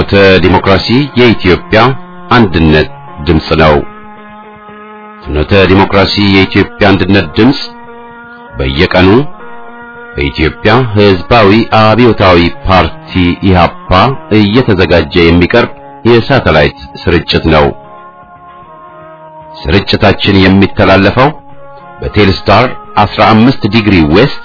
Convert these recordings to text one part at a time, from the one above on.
ፍኖተ ዲሞክራሲ የኢትዮጵያ አንድነት ድምፅ ነው። ፍኖተ ዲሞክራሲ የኢትዮጵያ አንድነት ድምፅ በየቀኑ በኢትዮጵያ ሕዝባዊ አብዮታዊ ፓርቲ ኢህአፓ እየተዘጋጀ የሚቀርብ የሳተላይት ስርጭት ነው። ስርጭታችን የሚተላለፈው በቴልስታር 15 ዲግሪ ዌስት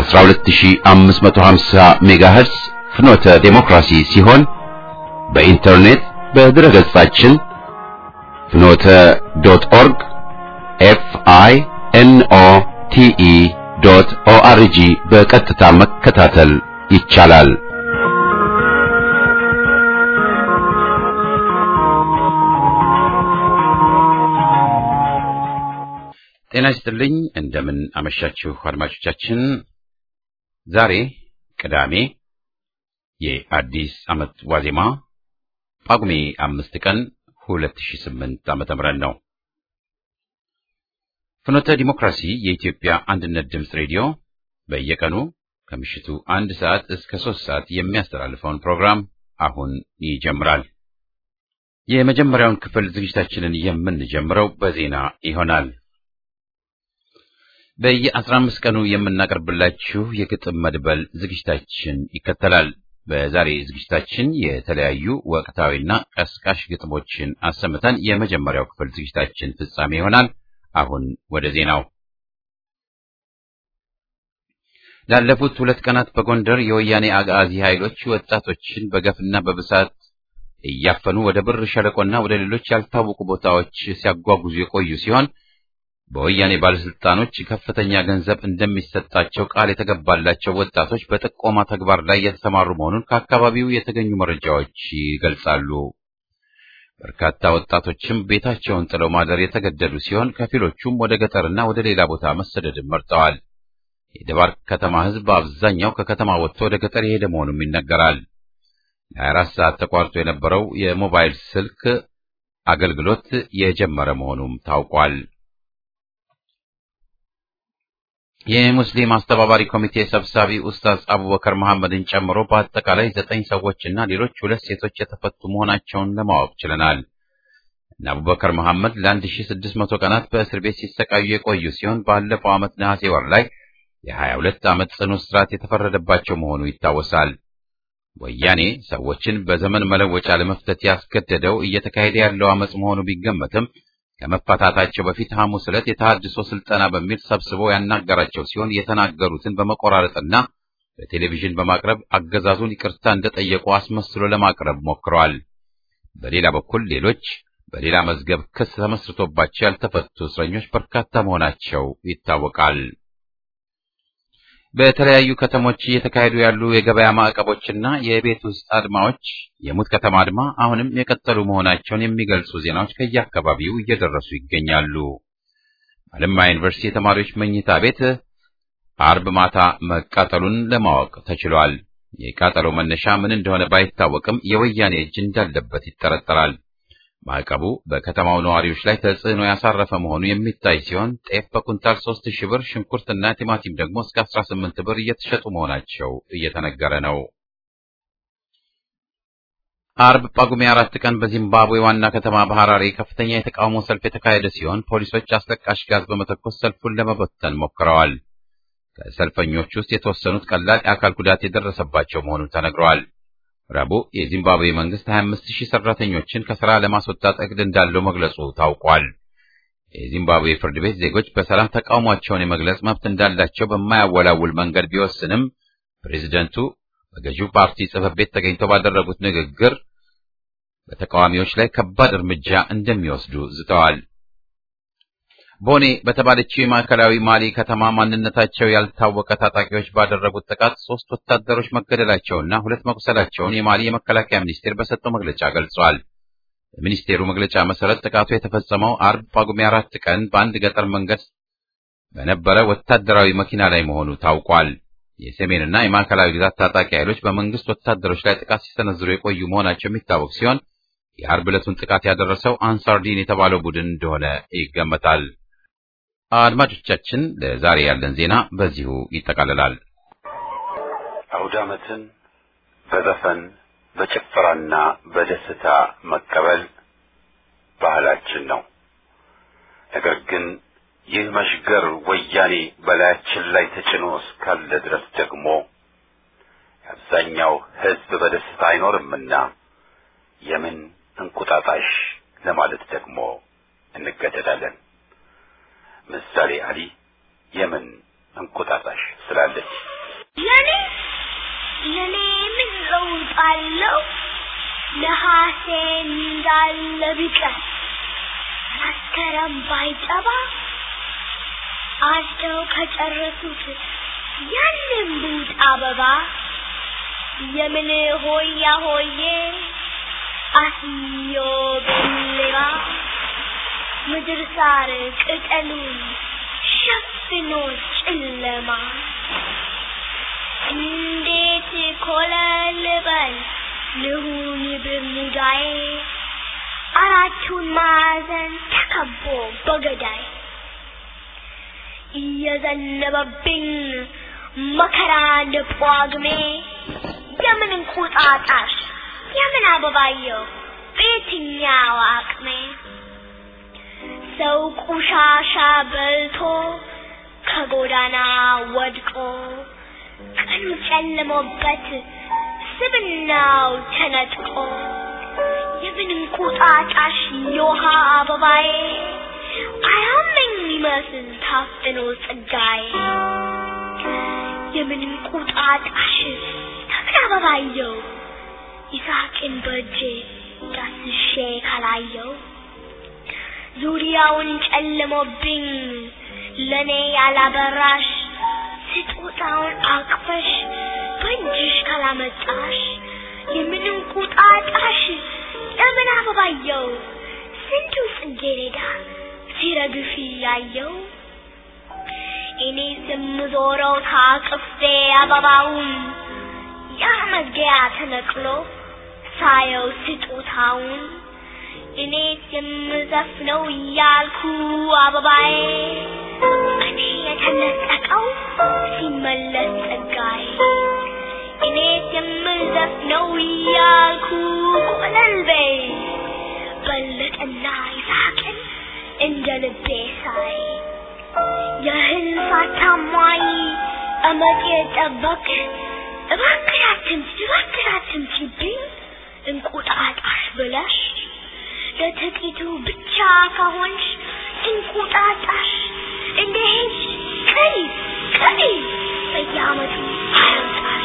በ12550 ሜጋሄርስ ፍኖተ ዴሞክራሲ ሲሆን በኢንተርኔት በድረገጻችን ፍኖተ ዶት ኦርግ ኤፍ አይ ኤን ኦ ቲ ኢ ዶት ኦ አር ጂ በቀጥታ መከታተል ይቻላል። ጤና ይስጥልኝ። እንደምን አመሻችሁ አድማጮቻችን። ዛሬ ቅዳሜ የአዲስ ዓመት ዋዜማ ጳጉሜ አምስት ቀን 2008 ዓመተ ምህረት ነው። ፍኖተ ዲሞክራሲ የኢትዮጵያ አንድነት ድምፅ ሬዲዮ በየቀኑ ከምሽቱ አንድ ሰዓት እስከ ሶስት ሰዓት የሚያስተላልፈውን ፕሮግራም አሁን ይጀምራል። የመጀመሪያውን ክፍል ዝግጅታችንን የምንጀምረው በዜና ይሆናል። በየአስራ አምስት ቀኑ የምናቀርብላችሁ የግጥም መድበል ዝግጅታችን ይከተላል። በዛሬ ዝግጅታችን የተለያዩ ወቅታዊና ቀስቃሽ ግጥሞችን አሰምተን የመጀመሪያው ክፍል ዝግጅታችን ፍጻሜ ይሆናል። አሁን ወደ ዜናው። ላለፉት ሁለት ቀናት በጎንደር የወያኔ አጋዚ ኃይሎች ወጣቶችን በገፍና በብሳት እያፈኑ ወደ ብር ሸለቆና ወደ ሌሎች ያልታወቁ ቦታዎች ሲያጓጉዙ የቆዩ ሲሆን በወያኔ ባለስልጣኖች ከፍተኛ ገንዘብ እንደሚሰጣቸው ቃል የተገባላቸው ወጣቶች በጥቆማ ተግባር ላይ የተሰማሩ መሆኑን ከአካባቢው የተገኙ መረጃዎች ይገልጻሉ። በርካታ ወጣቶችም ቤታቸውን ጥለው ማደር የተገደዱ ሲሆን ከፊሎቹም ወደ ገጠርና ወደ ሌላ ቦታ መሰደድን መርጠዋል። የደባርቅ ከተማ ሕዝብ በአብዛኛው ከከተማ ወጥቶ ወደ ገጠር የሄደ መሆኑም ይነገራል። ለ24 ሰዓት ተቋርጦ የነበረው የሞባይል ስልክ አገልግሎት የጀመረ መሆኑም ታውቋል። የሙስሊም አስተባባሪ ኮሚቴ ሰብሳቢ ኡስታዝ አቡበከር መሐመድን ጨምሮ በአጠቃላይ ዘጠኝ ሰዎችና ሌሎች ሁለት ሴቶች የተፈቱ መሆናቸውን ለማወቅ ችለናል። እነ አቡበከር መሐመድ ለ1600 ቀናት በእስር ቤት ሲሰቃዩ የቆዩ ሲሆን ባለፈው ዓመት ነሐሴ ወር ላይ የ22 ዓመት ጽኑ እስራት የተፈረደባቸው መሆኑ ይታወሳል። ወያኔ ሰዎችን በዘመን መለወጫ ለመፍተት ያስገደደው እየተካሄደ ያለው ዓመፅ መሆኑ ቢገመትም ከመፈታታቸው በፊት ሐሙስ ዕለት የተሃድሶ ስልጠና በሚል ሰብስቦ ያናገራቸው ሲሆን የተናገሩትን በመቆራረጥና በቴሌቪዥን በማቅረብ አገዛዙን ይቅርታ እንደጠየቁ አስመስሎ ለማቅረብ ሞክረዋል። በሌላ በኩል ሌሎች በሌላ መዝገብ ክስ ተመስርቶባቸው ያልተፈቱ እስረኞች በርካታ መሆናቸው ይታወቃል። በተለያዩ ከተሞች እየተካሄዱ ያሉ የገበያ ማዕቀቦችና የቤት ውስጥ አድማዎች የሙት ከተማ አድማ አሁንም የቀጠሉ መሆናቸውን የሚገልጹ ዜናዎች ከየአካባቢው እየደረሱ ይገኛሉ። አለማ ዩኒቨርሲቲ የተማሪዎች መኝታ ቤት አርብ ማታ መቃጠሉን ለማወቅ ተችሏል። የቃጠሎ መነሻ ምን እንደሆነ ባይታወቅም የወያኔ እጅ እንዳለበት ይጠረጠራል። ማዕቀቡ በከተማው ነዋሪዎች ላይ ተጽዕኖ ያሳረፈ መሆኑ የሚታይ ሲሆን ጤፍ በኩንታል ሶስት ሺህ ብር፣ ሽንኩርትና ቲማቲም ደግሞ እስከ አስራ ስምንት ብር እየተሸጡ መሆናቸው እየተነገረ ነው። አርብ ጳጉሜ አራት ቀን በዚምባብዌ ዋና ከተማ በሐራሬ ከፍተኛ የተቃውሞ ሰልፍ የተካሄደ ሲሆን ፖሊሶች አስለቃሽ ጋዝ በመተኮስ ሰልፉን ለመበተን ሞክረዋል። ከሰልፈኞች ውስጥ የተወሰኑት ቀላል የአካል ጉዳት የደረሰባቸው መሆኑን ተነግረዋል። ረቡዕ የዚምባብዌ መንግስት 25 ሺህ ሰራተኞችን ከሥራ ለማስወጣት እቅድ እንዳለው መግለጹ ታውቋል። የዚምባብዌ ፍርድ ቤት ዜጎች በሰላም ተቃውሟቸውን የመግለጽ መብት እንዳላቸው በማያወላውል መንገድ ቢወስንም ፕሬዚደንቱ በገዢው ፓርቲ ጽሕፈት ቤት ተገኝተው ባደረጉት ንግግር በተቃዋሚዎች ላይ ከባድ እርምጃ እንደሚወስዱ ዝተዋል። ቦኔ በተባለችው የማዕከላዊ ማሊ ከተማ ማንነታቸው ያልታወቀ ታጣቂዎች ባደረጉት ጥቃት ሶስት ወታደሮች መገደላቸውና ሁለት መቁሰላቸውን የማሊ የመከላከያ ሚኒስቴር በሰጠው መግለጫ ገልጿል። በሚኒስቴሩ መግለጫ መሰረት ጥቃቱ የተፈጸመው አርብ ጳጉሜ አራት ቀን በአንድ ገጠር መንገድ በነበረ ወታደራዊ መኪና ላይ መሆኑ ታውቋል። የሰሜንና የማዕከላዊ ግዛት ታጣቂ ኃይሎች በመንግስት ወታደሮች ላይ ጥቃት ሲሰነዝሩ የቆዩ መሆናቸው የሚታወቅ ሲሆን የአርብ ዕለቱን ጥቃት ያደረሰው አንሳርዲን የተባለው ቡድን እንደሆነ ይገመታል። አድማጮቻችን ለዛሬ ያለን ዜና በዚሁ ይጠቃልላል። አውደ ዓመትን በዘፈን በጭፈራና በደስታ መቀበል ባህላችን ነው። ነገር ግን ይህ መሽገር ወያኔ በላያችን ላይ ተጭኖ እስካለ ድረስ ደግሞ የአብዛኛው ሕዝብ በደስታ አይኖርምና የምን እንቁጣጣሽ ለማለት ደግሞ እንገደዳለን። ምሳሌ አሊ የምን እንቁጣጣሽ ስላለች ለኔ ለኔ ምን ለውጥ አለው? ነሐሴ እንዳለ ቢቀር መስከረም ባይጠባ አጭደው ከጨረሱት ያንን ቡጥ አበባ የምን ሆያ ሆዬ አስዮ ብሌባ ምድር ሳር ቅጠሉን ሸፍኖ ጨለማ እንዴት ኮለል በል ልሁን በሙዳዬ አራቱን ማዕዘን ተከቦ በገዳይ እየዘነበብኝ መከራ እንደ ጳጉሜ የምን እንቁጣጣሽ የምን አበባየው በየትኛው አቅሜ ሰው ቆሻሻ በልቶ ከጎዳና ወድቆ ቀኑ ጨልሞበት ስብናው ተነጥቆ የምን እንቁጣጣሽ የውሃ አበባዬ አያመኝ ይመስል ታፍኖ ጸጋዬ የምን እንቁጣጣሽ የምን አበባየው ይሳቅን በእጄ ዳስሼ ካላየው ዙሪያውን ጨልሞብኝ ለኔ ያላበራሽ ስጦታውን አቅፈሽ በእጅሽ ካላመጣሽ የምን እንቁጣጣሽ የምን አበባየው ስንቱ ጽጌረዳ ሲረግፍ ያየው እኔ ስምዞረው ታቅፌ አበባውን ያ መዝጊያ ተነቅሎ ሳየው ስጦታውን እኔ የምዘፍነው እያልኩ አበባዬ እኔ የተነጠቀው ሲመለስ ጸጋዬ እኔ የምዘፍነው እያልኩ ቆለልቤ በለጠና ይሳቅን እንደ ልቤ ሳይ የህልፋት ታማኝ እመጤ ጠበቅ እባክሽ አትምጪ እባክሽ አትምጪብኝ እንቁጣጣሽ ብለሽ ለጥቂቱ ብቻ ከሆንሽ እንቁጣጣሽ እንደ ሄድሽ ቀሪ ቀሪ በየዓመቱ አያምጣሽ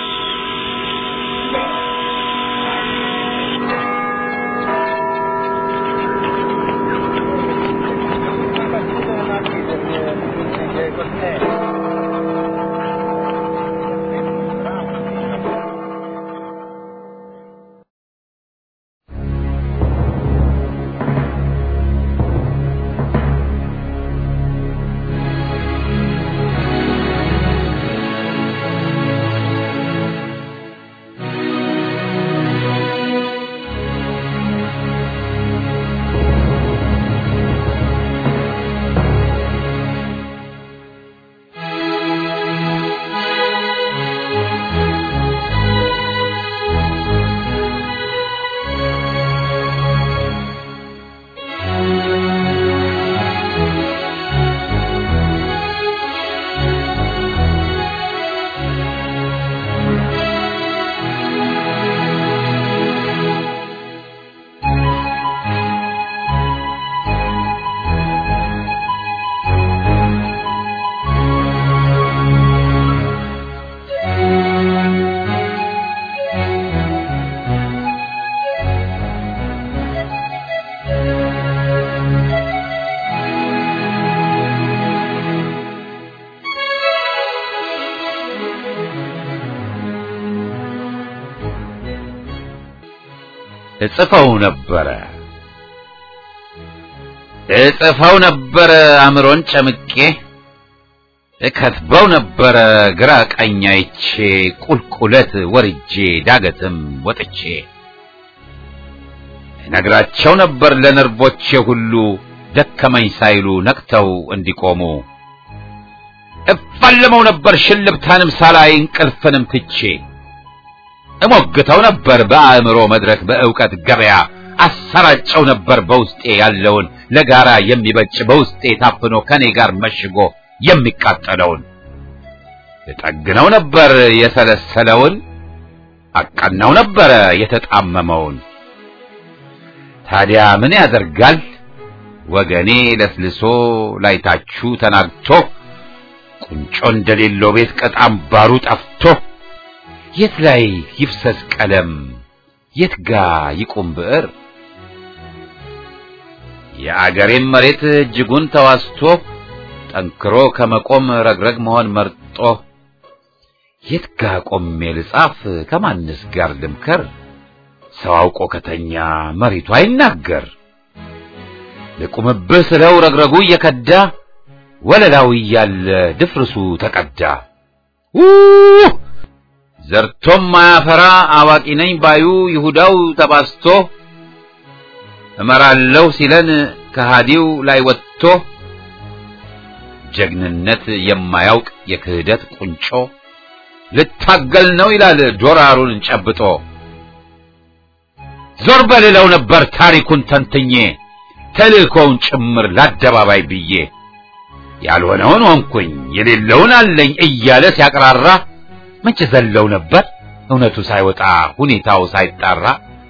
እጽፈው ነበረ እጽፈው ነበረ አእምሮን ጨምቄ እከትበው ነበረ ግራ ቀኝ አይቼ ቁልቁለት ወርጄ ዳገትም ወጥቼ እነግራቸው ነበር ለነርቮቼ ሁሉ ደከመኝ ሳይሉ ነቅተው እንዲቆሙ እፋለመው ነበር ሽልብታንም ሳላይ እንቅልፍንም ትቼ እሞግተው ነበር በአእምሮ መድረክ በእውቀት ገበያ አሰራጨው ነበር በውስጤ ያለውን ለጋራ የሚበጭ በውስጤ ታፍኖ ከኔ ጋር መሽጎ የሚቃጠለውን እጠግነው ነበር የሰለሰለውን አቀናው ነበረ የተጣመመውን። ታዲያ ምን ያደርጋል ወገኔ ለስልሶ ላይታችሁ ተናግቶ ቁንጮ እንደሌለው ቤት ቀጣም ባሩ ጠፍቶ የት ላይ ይፍሰስ ቀለም የት ጋ ይቁም ብዕር የአገሬም መሬት እጅጉን ተዋስቶ ጠንክሮ ከመቆም ረግረግ መሆን መርጦ የት ጋ ቆሜ ልጻፍ ከማንስ ጋር ልምከር ሰው አውቆ ከተኛ መሬቱ አይናገር ልቁምብህ ስለው ረግረጉ እየከዳ ወለላው እያለ ድፍርሱ ተቀዳ ው ዘርቶም ማያፈራ አዋቂ ነኝ ባዩ ይሁዳው ተባስቶ እመራለሁ ሲለን ከሃዲው ላይ ወጥቶ ጀግንነት የማያውቅ የክህደት ቁንጮ ልታገል ነው ይላል ዶራሩን ጨብጦ ዞር በልለው ነበር ታሪኩን ተንትኜ ተልእኮውን ጭምር ለአደባባይ ብዬ ያልሆነውን ሆንኩኝ የሌለውን አለኝ እያለ ሲያቅራራ መቼ ዘለው ነበር እውነቱ ሳይወጣ ሁኔታው ሳይጣራ።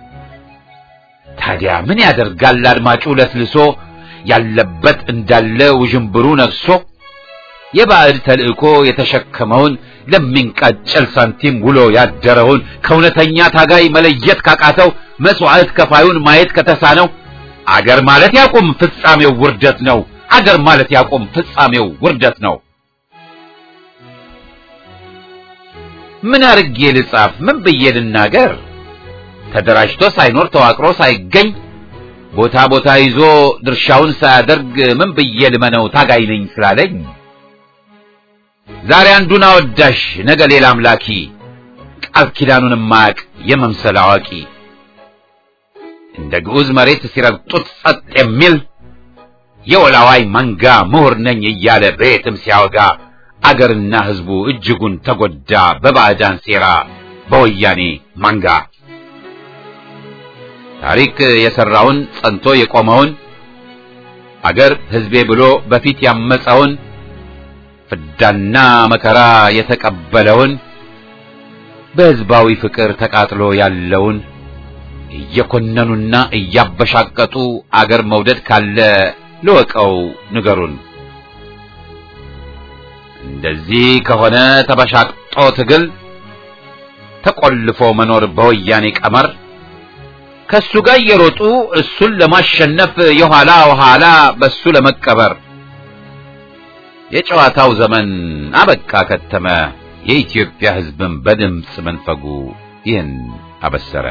ታዲያ ምን ያደርጋል አድማጩ ለስልሶ ያለበት እንዳለ ውዥንብሩ ነግሶ የባዕድ ተልእኮ የተሸከመውን ለሚንቃጨል ሳንቲም ውሎ ያደረውን ከእውነተኛ ታጋይ መለየት ካቃተው መስዋዕት ከፋዩን ማየት ከተሳነው አገር ማለት ያቁም ፍጻሜው ውርደት ነው። አገር ማለት ያቁም ፍጻሜው ውርደት ነው። ምን አርጌ ልጻፍ? ምን ብዬ ልናገር? ተደራጅቶ ሳይኖር ተዋቅሮ ሳይገኝ ቦታ ቦታ ይዞ ድርሻውን ሳያደርግ ምን ብዬ ልመነው ታጋይ ነኝ ስላለኝ? ዛሬ አንዱን አወዳሽ ነገ ሌላ አምላኪ ቃል ኪዳኑን ማያቅ የመምሰል አዋቂ እንደ ግዑዝ መሬት ሲረግጡት ጸጥ የሚል የወላዋይ መንጋ ምሁር ነኝ እያለ በየትም ሲያወጋ አገርና ሕዝቡ እጅጉን ተጎዳ በባዕዳን ሴራ በወያኔ መንጋ። ታሪክ የሰራውን ጸንቶ የቆመውን አገር ሕዝቤ ብሎ በፊት ያመፀውን ፍዳና መከራ የተቀበለውን በሕዝባዊ ፍቅር ተቃጥሎ ያለውን እየኮነኑና እያበሻቀጡ አገር መውደድ ካለ ልወቀው ንገሩን። እንደዚህ ከሆነ ተበሻቅጦ ትግል ተቆልፎ መኖር በወያኔ ቀመር ከሱ ጋር እየሮጡ እሱን ለማሸነፍ የኋላ ኋላ በሱ ለመቀበር የጨዋታው ዘመን አበቃ ከተመ። የኢትዮጵያ ሕዝብን በድምፅ መንፈጉ ይህን አበሰረ።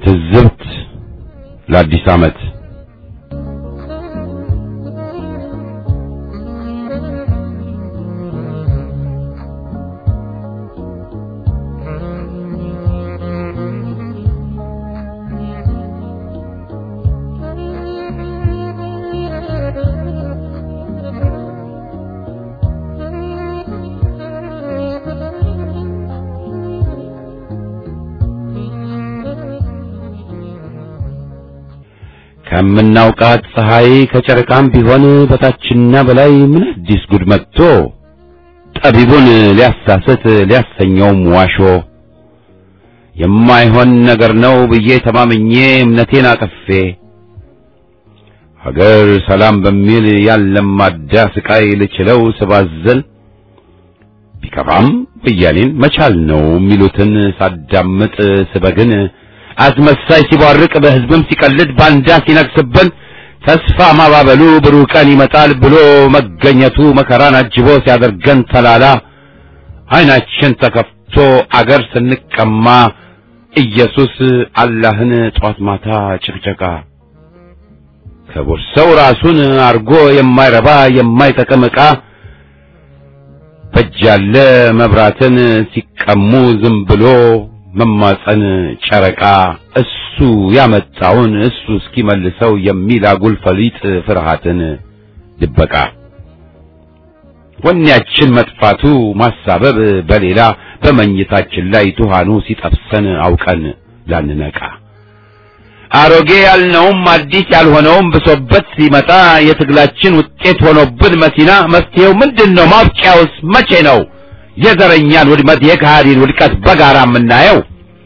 ትዝብት ለአዲስ ዓመት ከምናውቃት ፀሐይ ከጨረቃም ቢሆን በታችና በላይ ምን አዲስ ጉድ መጥቶ ጠቢቡን ሊያሳስት ሊያሰኘውም ዋሾ የማይሆን ነገር ነው ብዬ ተማምኜ እምነቴን አቅፌ ሀገር ሰላም በሚል ያለማዳ ስቃይ ልችለው ስባዘን ቢከፋም ወያኔን መቻል ነው የሚሉትን ሳዳምጥ ስበግን አስመሳይ ሲቧርቅ በሕዝብም ሲቀልድ ባንዳ ሲነግስብን ተስፋ ማባበሉ ብሩህ ቀን ይመጣል ብሎ መገኘቱ መከራን አጅቦ ሲያደርገን ተላላ ዓይናችን ተከፍቶ አገር ስንቀማ ኢየሱስ አላህን ጧት ማታ ጭቅጨቃ ከቦርሰው ራሱን አርጎ የማይረባ የማይጠቅም ዕቃ በጃለ መብራትን ሲቀሙ ዝም ብሎ መማፀን ጨረቃ እሱ ያመጣውን እሱ እስኪመልሰው የሚል አጉል ፈሊጥ ፍርሃትን ድበቃ ወኔያችን መጥፋቱ ማሳበብ በሌላ በመኝታችን ላይ ቱሃኑ ሲጠብሰን አውቀን ላንነቃ አሮጌ ያልነውም አዲስ ያልሆነውም ብሶበት ሲመጣ የትግላችን ውጤት ሆኖብን መሲና መፍትሄው ምንድን ነው? ማብቂያውስ መቼ ነው? የዘረኛን ውድመት የካሃዲን ውድቀት በጋራ የምናየው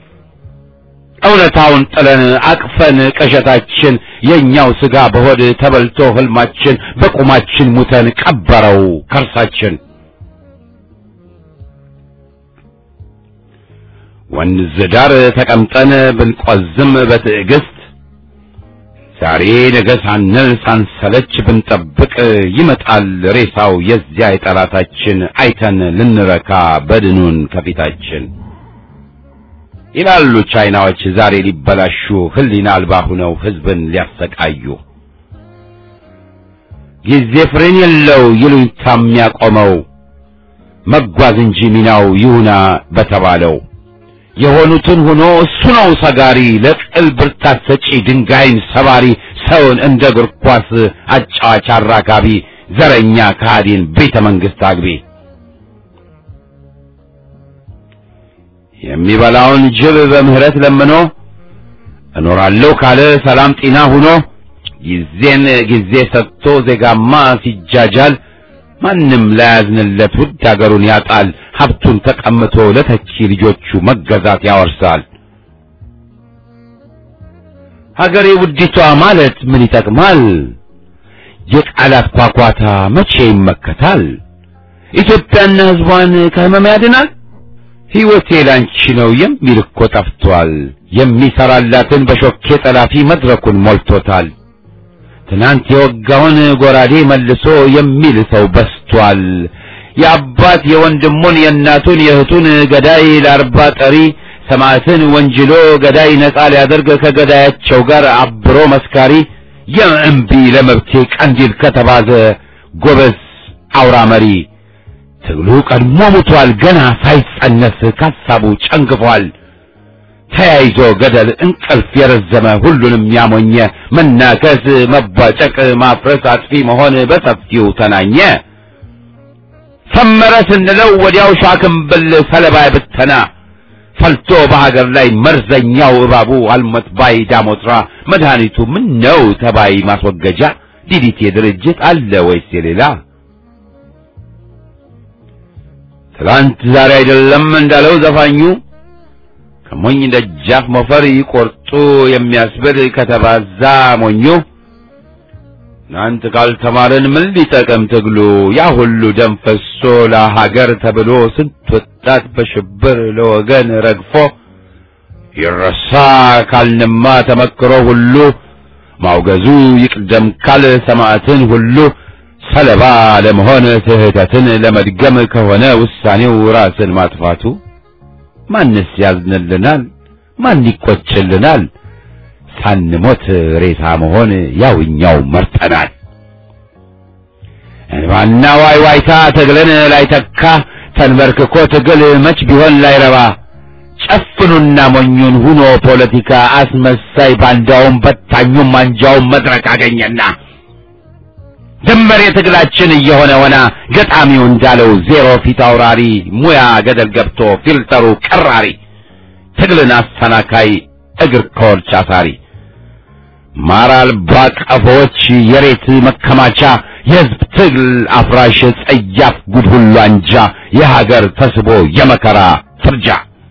እውነታውን ጥለን አቅፈን ቅዠታችን የኛው ስጋ በሆድ ተበልቶ ህልማችን በቁማችን ሙተን ቀበረው ከርሳችን ወንዝ ዳር ተቀምጠን ብንቆዝም በትዕግስት ዛሬ ነገ ሳንል ሳንሰለች ብንጠብቅ ይመጣል ሬሳው የዚያ የጠላታችን አይተን ልንረካ በድኑን ከፊታችን ይላሉ ቻይናዎች ዛሬ ሊበላሹ ህሊና አልባ ሁነው ህዝብን ሊያሰቃዩ ጊዜ ፍሬን የለው ይሉኝታ የሚያቆመው መጓዝ እንጂ ሚናው ይሁና በተባለው የሆኑትን ሆኖ እሱ ነው ሰጋሪ ለቅል ብርታት ሰጪ ድንጋይን ሰባሪ ሰውን እንደ እግር ኳስ አጫዋች አራጋቢ ዘረኛ ከሃዲን ቤተ መንግስት አግቢ የሚበላውን ጅብ በምህረት ለምኖ እኖራለሁ ካለ ሰላም ጤና ሁኖ ጊዜን ጊዜ ሰጥቶ ዜጋማ ሲጃጃል ማንም ላያዝንለት ውድ አገሩን ያጣል ሀብቱን ተቀምቶ ለተቺ ልጆቹ መገዛት ያወርሳል ሀገሬ ውዲቷ ማለት ምን ይጠቅማል የቃላት ኳኳታ መቼ ይመከታል ኢትዮጵያና ህዝቧን ከህመም ያድናል ሕይወቴ ላንቺ ነው የሚል እኮ ጠፍቷል የሚሰራላትን በሾኬ ጠላፊ መድረኩን ሞልቶታል ትናንት የወጋውን ጎራዴ መልሶ የሚል ሰው በስቷል የአባት የወንድሙን የእናቱን የእህቱን ገዳይ ለአርባ ጠሪ ሰማዕትን ወንጅሎ ገዳይ ነጻ ሊያደርግ ከገዳያቸው ጋር አብሮ መስካሪ የእምቢ ለመብቴ ቀንዲል ከተባዘ ጎበዝ አውራ መሪ ትግሉ ቀድሞ ሙቷል ገና ሳይጸነስ ካሳቡ ጨንግፏል ተያይዞ ገደል እንቅልፍ የረዘመ ሁሉንም ያሞኘ መናከስ መቧጨቅ ማፍረስ አጥፊ መሆን በሰፊው ተናኘ ሰመረ ስንለው ወዲያው ሻክምብል ሰለባ ብተና ፈልቶ በሀገር ላይ መርዘኛው እባቡ አልሞት ባይ ዳሞትራ መድኃኒቱ ምን ነው ተባይ ማስወገጃ ዲዲቴ ድርጅት አለ ወይስ የሌላ ትላንት ዛሬ አይደለም እንዳለው ዘፋኙ ከሞኝ ደጃፍ ሞፈር ይቆርጡ የሚያስብል ከተባዛ ሞኙ እናንተ ካልተማርን ምን ሊጠቅም ትግሉ ያ ሁሉ ደም ፈሶ ለሀገር ተብሎ ስንት ወጣት በሽብር ለወገን ረግፎ ይረሳ ካልንማ ተመክሮ ሁሉ ማውገዙ ይቅደም ካል ሰማዕትን ሁሉ ሰለባ ለመሆን ስህተትን ለመድገም ከሆነ ውሳኔው ራስን ማጥፋቱ ማንስ ያዝንልናል? ማን ይቆጭልናል? ሳንሞት ሬሳ መሆን ያውኛው መርጠናል። እንባና ዋይ ዋይታ ትግልን ላይተካ ተንበርክኮ ትግል መች ቢሆን ላይረባ ጨፍኑና ሞኙን ሁኖ ፖለቲካ አስመሳይ ባንዳውም በታኙም አንጃውም መድረክ አገኘና ድንበር የትግላችን እየሆነ ሆና ገጣሚው እንዳለው ዜሮ ፊት አውራሪ ሙያ ገደል ገብቶ ፊልተሩ ቀራሪ ትግልን አሰናካይ እግር ከወርች አሳሪ ማር አልባ ቀፎዎች የሬት መከማቻ የሕዝብ ትግል አፍራሽ ጸያፍ ጉድ ሁሉ አንጃ የሀገር ተስቦ የመከራ ፍርጃ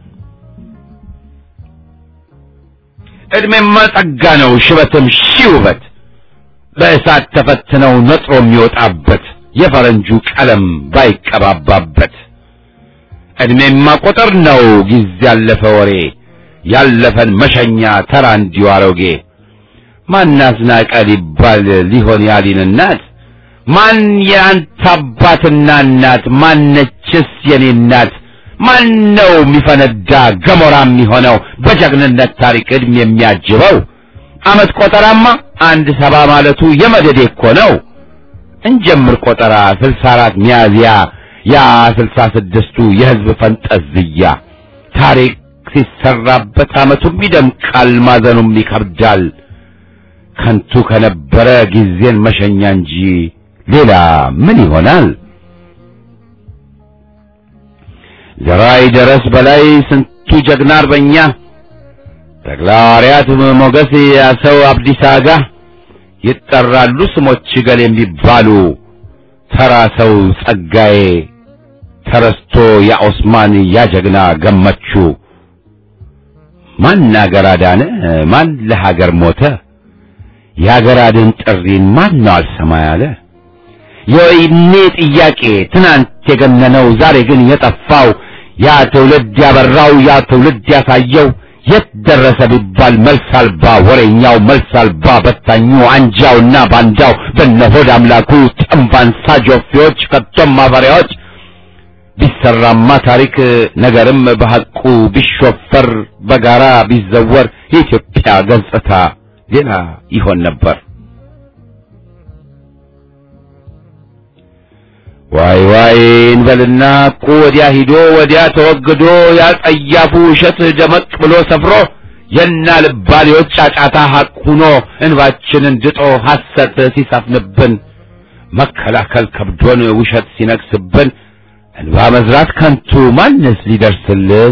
ዕድሜማ ጸጋ ነው ሽበትም ሺህ ውበት በእሳት ተፈትነው ነጥሮ የሚወጣበት የፈረንጁ ቀለም ባይቀባባበት ዕድሜማ ቁጥር ነው ጊዜ ያለፈ ወሬ ያለፈን መሸኛ ተራ እንዲሁ አሮጌ ማን አስናቀ ሊባል ሊሆን ያሊን እናት ማን የአንተ አባትና እናት ማነችስ የኔ እናት ማን ነው የሚፈነዳ ገሞራ የሚሆነው በጀግንነት ታሪክ ዕድሜ የሚያጅበው ዓመት ቆጠራማ አንድ ሰባ ማለቱ የመደዴ እኮ ነው። እንጀምር ቆጠራ ስልሳ አራት ሚያዝያ ያ ስልሳ ስድስቱ የሕዝብ ፈንጠዝያ ታሪክ ሲሰራበት ዓመቱም ይደምቃል፣ ማዘኑም ይከብዳል። ከንቱ ከነበረ ጊዜን መሸኛ እንጂ ሌላ ምን ይሆናል? ዘራይ ደረስ በላይ ስንቱ ጀግና አርበኛ ተክለሐዋርያት ሞገስ ያሰው አብዲሳ አጋ ይጠራሉ ስሞች ገል የሚባሉ ተራ ሰው ጸጋዬ ተረስቶ ያ ኦስማን ያ ጀግና ገመቹ ማን አገር አዳነ ማን ለሀገር ሞተ የሀገር አድን ጥሪን ማን ነው አልሰማ ያለ የወይኔ ጥያቄ ትናንት የገነነው ዛሬ ግን የጠፋው ያ ትውልድ ያበራው ያ ትውልድ ያሳየው የት ደረሰ ቢባል መልስ አልባ ወሬኛው መልስ አልባ በታኙ አንጃውና ባንዳው በነሆድ አምላኩ ጠንባንሳ ጆፌዎች ከቶም ማፈሪያዎች ቢሰራማ ታሪክ ነገርም በሐቁ ቢሾፈር በጋራ ቢዘወር የኢትዮጵያ ገጽታ ሌላ ይሆን ነበር። ዋይ ዋይ እንበልና እኮ ወዲያ ሂዶ ወዲያ ተወግዶ ያ ጸያፉ ውሸት ደመቅ ብሎ ሰፍሮ የና ልባሌዎች ጫጫታ ሐቅ ሁኖ እንባችንን ድጦ ሐሰት ሲሰፍንብን መከላከል ከብዶን ውሸት ሲነግስብን እንባ መዝራት ከንቱ ማንስ ሊደርስልን?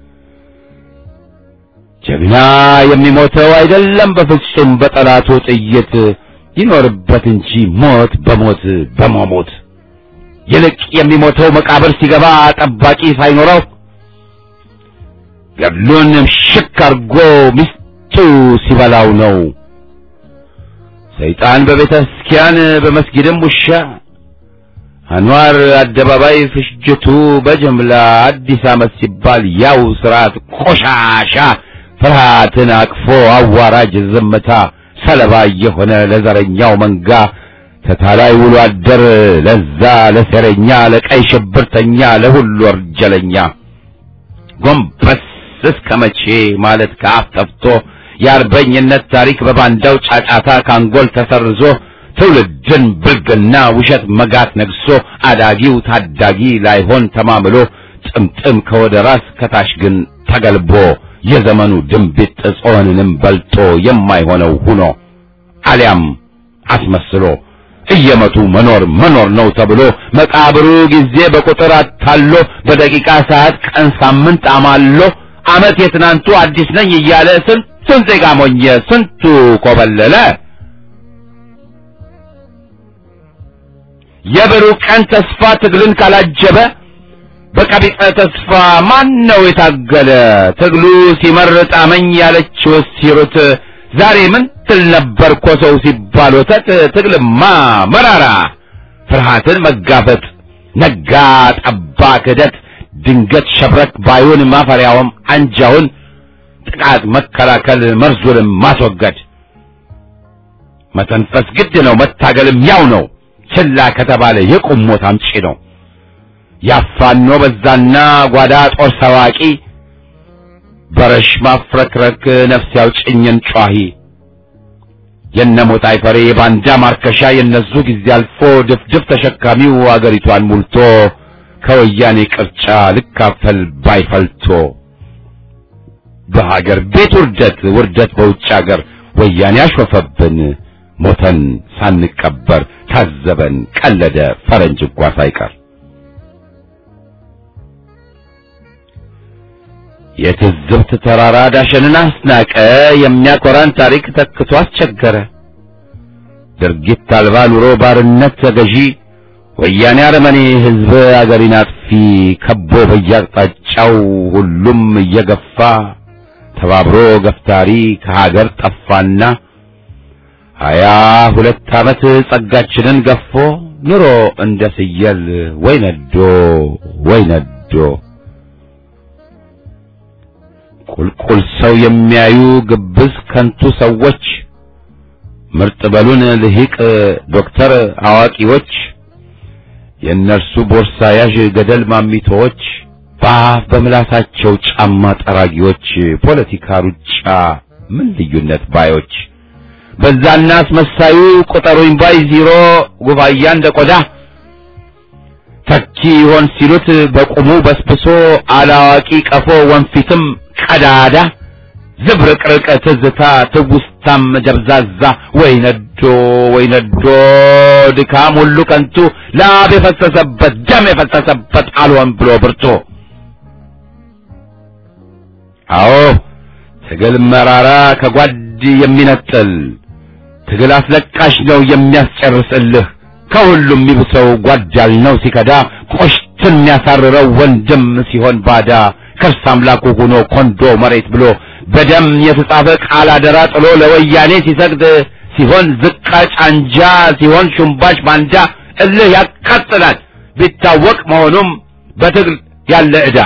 ጀግና የሚሞተው አይደለም በፍጹም በጠላቱ ጥይት ይኖርበት እንጂ ሞት በሞት በመሞት ይልቅ የሚሞተው መቃብር ሲገባ ጠባቂ ሳይኖረው ገድሉን ሽክ አርጎ ሚስቱ ሲበላው ነው። ሰይጣን በቤተ ክርስቲያን በመስጊድም ውሻ አንዋር አደባባይ ፍጅቱ በጅምላ አዲስ ዓመት ሲባል ያው ስርዓት ቆሻሻ ፍርሃትን አቅፎ አዋራጅ ዝምታ ሰለባ የሆነ ለዘረኛው መንጋ ተታላይ ውሎ አደር ለዛ ለሴረኛ ለቀይ ሽብርተኛ ለሁሉ ወንጀለኛ ጎንበስ እስከ መቼ ማለት ከአፍ ጠፍቶ የአርበኝነት ታሪክ በባንዳው ጫጫታ ካንጎል ተሰርዞ ትውልድን ብልግና ውሸት መጋት ነግሶ አዳጊው ታዳጊ ላይሆን ተማምሎ ጥምጥም ከወደ ራስ ከታች ግን ተገልቦ የዘመኑ ድንቢጥ ጾንንም በልጦ የማይሆነው ሁኖ አሊያም አስመስሎ እየመቱ መኖር መኖር ነው ተብሎ መቃብሩ ጊዜ በቁጥር አታሎ በደቂቃ ሰዓት ቀን ሳምንት አማሎ ዓመት የትናንቱ አዲስ ነኝ እያለ ስንቱን ዜጋ ሞኘ ስንቱ ኮበለለ። የብሩህ ቀን ተስፋ ትግልን ካላጀበ በቀቢጸ ተስፋ ማን ነው የታገለ? ትግሉ ሲመር ጣመኝ ያለችው ሲሩት ዛሬ ምን ትል ነበር እኮ ሰው ሲባል ወተት ትግልማ መራራ ፍርሃትን መጋፈጥ ነጋ ጠባ ክህደት ድንገት ሸብረክ ባዩን ማፈሪያውም አንጃውን ጥቃት መከላከል መርዙንም ማስወገድ መተንፈስ ግድ ነው መታገልም ያው ነው ችላ ከተባለ የቁም ሞት አምጪ ነው ያፋኖ በዛና ጓዳ ጦር ሰዋቂ በረሽ ማፍረክረክ ነፍስ ያውጭኝን ጯሂ የነሞት አይፈሬ የባንዳ ማርከሻ የነሱ ጊዜ አልፎ ድፍድፍ ተሸካሚው አገሪቷን ሙልቶ ከወያኔ ቅርጫ ልካፈል ባይፈልቶ በሀገር ቤት ውርደት ውርደት በውጭ ሀገር ወያኔ አሾፈብን ሞተን ሳንቀበር ታዘበን ቀለደ ፈረንጅ እንኳ ሳይቀር የትዝብት ተራራ ዳሸንን አስናቀ የሚያኮራን ታሪክ ተክቶ አስቸገረ ድርጊት አልባ ኑሮ ባርነት ተገዢ ወያኔ አረመኔ ህዝብ አገሪን አጥፊ ከቦ በየአቅጣጫው ሁሉም እየገፋ ተባብሮ ገፍታሪ ከሀገር ጠፋና ሀያ ሁለት ዓመት ጸጋችንን ገፎ ኑሮ እንደ ፍየል ወይ ነዶ ወይ ነዶ ቁልቁል ሰው የሚያዩ ግብዝ ከንቱ ሰዎች ምርጥ በሉን ልሂቅ ዶክተር አዋቂዎች የእነርሱ ቦርሳ ያዥ ገደል ማሚቶዎች በአፍ በምላሳቸው ጫማ ጠራጊዎች ፖለቲካ ሩጫ ምን ልዩነት ባዮች በዛና አስመሳዩ ቁጠሩኝ ባይ ዚሮ ጉባያ እንደ ቆዳ ተኪ ይሆን ሲሉት በቁሙ በስብሶ አላዋቂ ቀፎ ወንፊትም ቀዳዳ ዝብርቅርቅ ትዝታ ትውስታም ደብዛዛ ወይ ነዶ ወይ ነዶ ድካም ሁሉ ከንቱ ላብ የፈሰሰበት ደም የፈሰሰበት አልሆን ብሎ ብርቱ አዎ ትግል መራራ ከጓድ የሚነጥል ትግል አስለቃሽ ነው የሚያስጨርስልህ ከሁሉም የሚብሰው ጓዳል ነው ሲከዳ ቆሽትን የሚያሳርረው ወንድም ሲሆን ባዳ ከርስ አምላኩ ሆኖ ኮንዶ መሬት ብሎ በደም የተጻፈ ቃል አደራ ጥሎ ለወያኔ ሲሰግድ ሲሆን ዝቃጭ አንጃ ሲሆን ሹምባሽ ባንዳ እልህ ያቃጥላል ቢታወቅ መሆኑም በትግል ያለ ዕዳ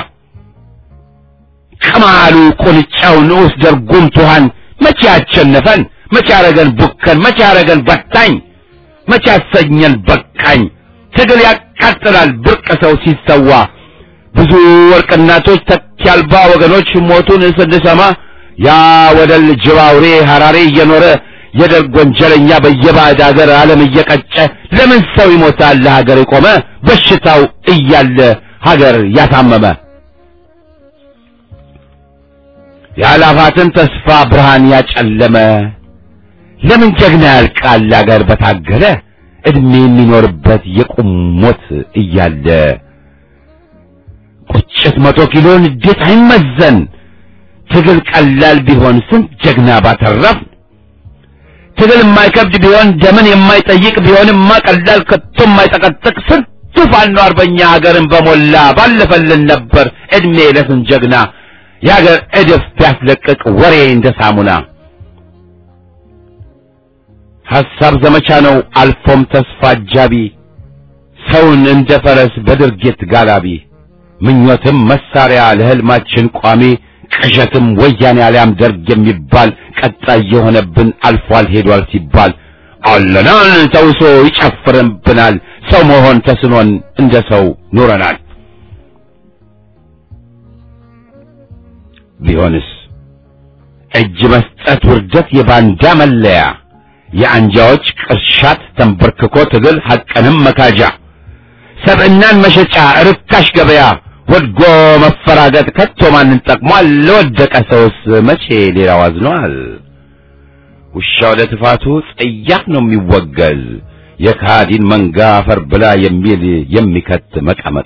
ቅማሉ ቁንጫው ንዑስ ደርጉም ቱሃን መቼ ያቸነፈን መቼ ያረገን ቡከን መቼ ያረገን በታኝ መቼ ያሰኘን በቃኝ ትግል ያቃጥላል ብርቅ ሰው ሲሰዋ ብዙ ወርቅ እናቶች ተኪ አልባ ወገኖች ሞቱን ስንሰማ ያ ወደል ጅብ አውሬ ሐራሬ እየኖረ የደርግ ወንጀለኛ በየባዕድ ሀገር ዓለም እየቀጨ ለምን ሰው ይሞታል ለሀገር የቆመ በሽታው እያለ ሀገር ያሳመመ የአላፋትን ተስፋ ብርሃን ያጨለመ ለምን ጀግና ያልቃል አገር በታገለ እድሜ የሚኖርበት የቁም ሞት እያለ ቁጭት መቶ ኪሎ ንዴት አይመዘን ትግል ቀላል ቢሆን ስንት ጀግና ባተረፍ ትግል የማይከብድ ቢሆን ደምን የማይጠይቅ ቢሆንማ ቀላል ከቶ የማይጠቀጥቅ ስንቱ ፋኖ አርበኛ ሀገርን በሞላ ባለፈልን ነበር እድሜ ለስንት ጀግና የሀገር እድፍ ቢያስለቅቅ ወሬ እንደ ሳሙና ሐሳብ ዘመቻ ነው አልፎም ተስፋ አጃቢ ሰውን እንደ ፈረስ በድርጊት ጋላቢ ምኞትም መሳሪያ ለህልማችን ቋሚ ቅዠትም ወያኔ አሊያም ደርግ የሚባል ቀጣይ የሆነብን አልፏል ሄዷል ሲባል አለናል ተውሶ ይጨፍርብናል ሰው መሆን ተስኖን እንደ ሰው ኑረናል ቢሆንስ እጅ መስጠት ውርደት የባንዳ መለያ የአንጃዎች ቅርሻት ተንበርክኮ ትግል ሐቅንም መካጃ ሰብዕናን መሸጫ ርካሽ ገበያ ወድጎ መፈራገጥ ከቶ ማንን ጠቅሟል? ለወደቀ ሰውስ መቼ ሌላው አዝኗል? ውሻው ለትፋቱ ጸያፍ ነው የሚወገዝ የካዲን መንጋ አፈር ብላ የሚል የሚከት መቀመቅ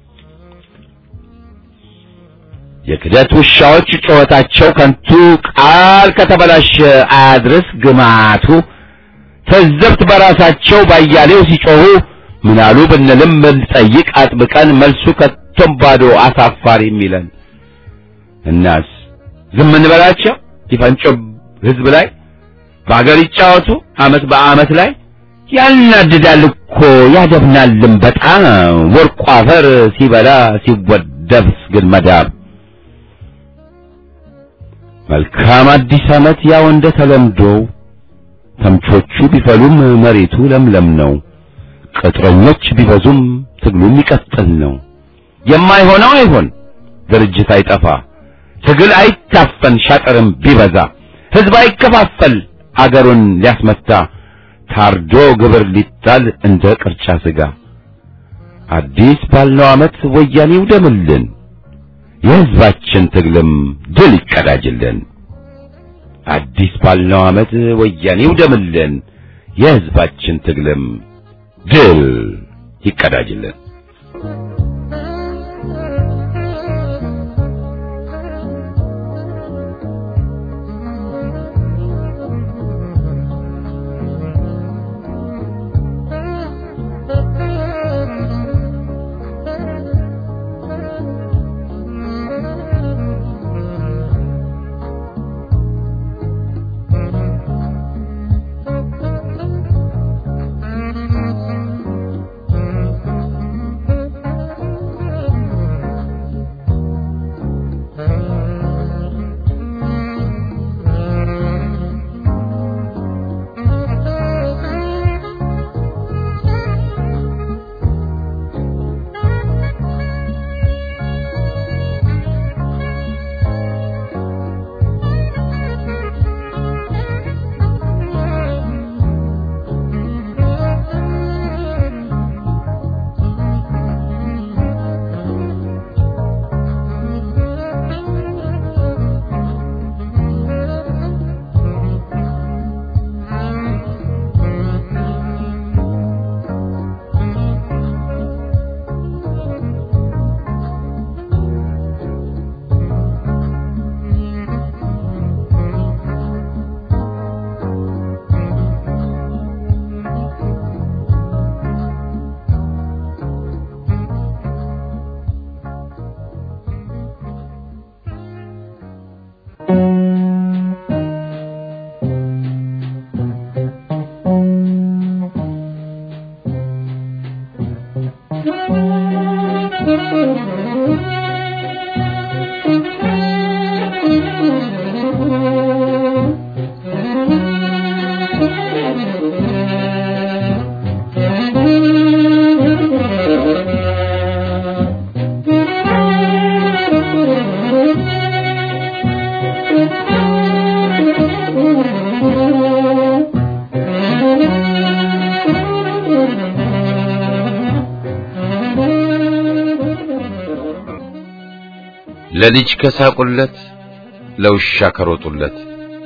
የክደት ውሻዎች ጩኸታቸው ከንቱ ቃል ከተበላሸ አያድርስ ግማቱ ተዘብት በራሳቸው ባያሌው ሲጮሁ ምናሉ ብንልም ብንጠይቅ አጥብቀን መልሱ ከቶም ባዶ አሳፋሪ የሚለን እናስ ዝም እንበላቸው ይፈንጮ ህዝብ ላይ በአገር ይጫወቱ አመት በአመት ላይ ያናድዳል እኮ ያደብናልም በጣም ወርቁ አፈር ሲበላ ሲወደብስ ግን መዳብ መልካም አዲስ አመት ያው እንደ ተለምዶው ተምቾቹ ቢፈሉም መሬቱ ለምለም ነው። ቅጥረኞች ቢበዙም ትግሉ የሚቀጥል ነው። የማይሆነው አይሆን፣ ድርጅት አይጠፋ፣ ትግል አይታፈን፣ ሻጥርም ቢበዛ ህዝብ አይከፋፈል፣ አገሩን ሊያስመታ ታርዶ ግብር ሊጣል እንደ ቅርጫ ስጋ አዲስ ባልነው ዓመት ወያኔ ይውደምልን የሕዝባችን ትግልም ድል ይቀዳጅልን። አዲስ ባልነው ዓመት ወያኔ ይውደምልን የሕዝባችን ትግልም ድል ይቀዳጅልን። ለልጅ ከሳቁለት ለውሻ ከሮጡለት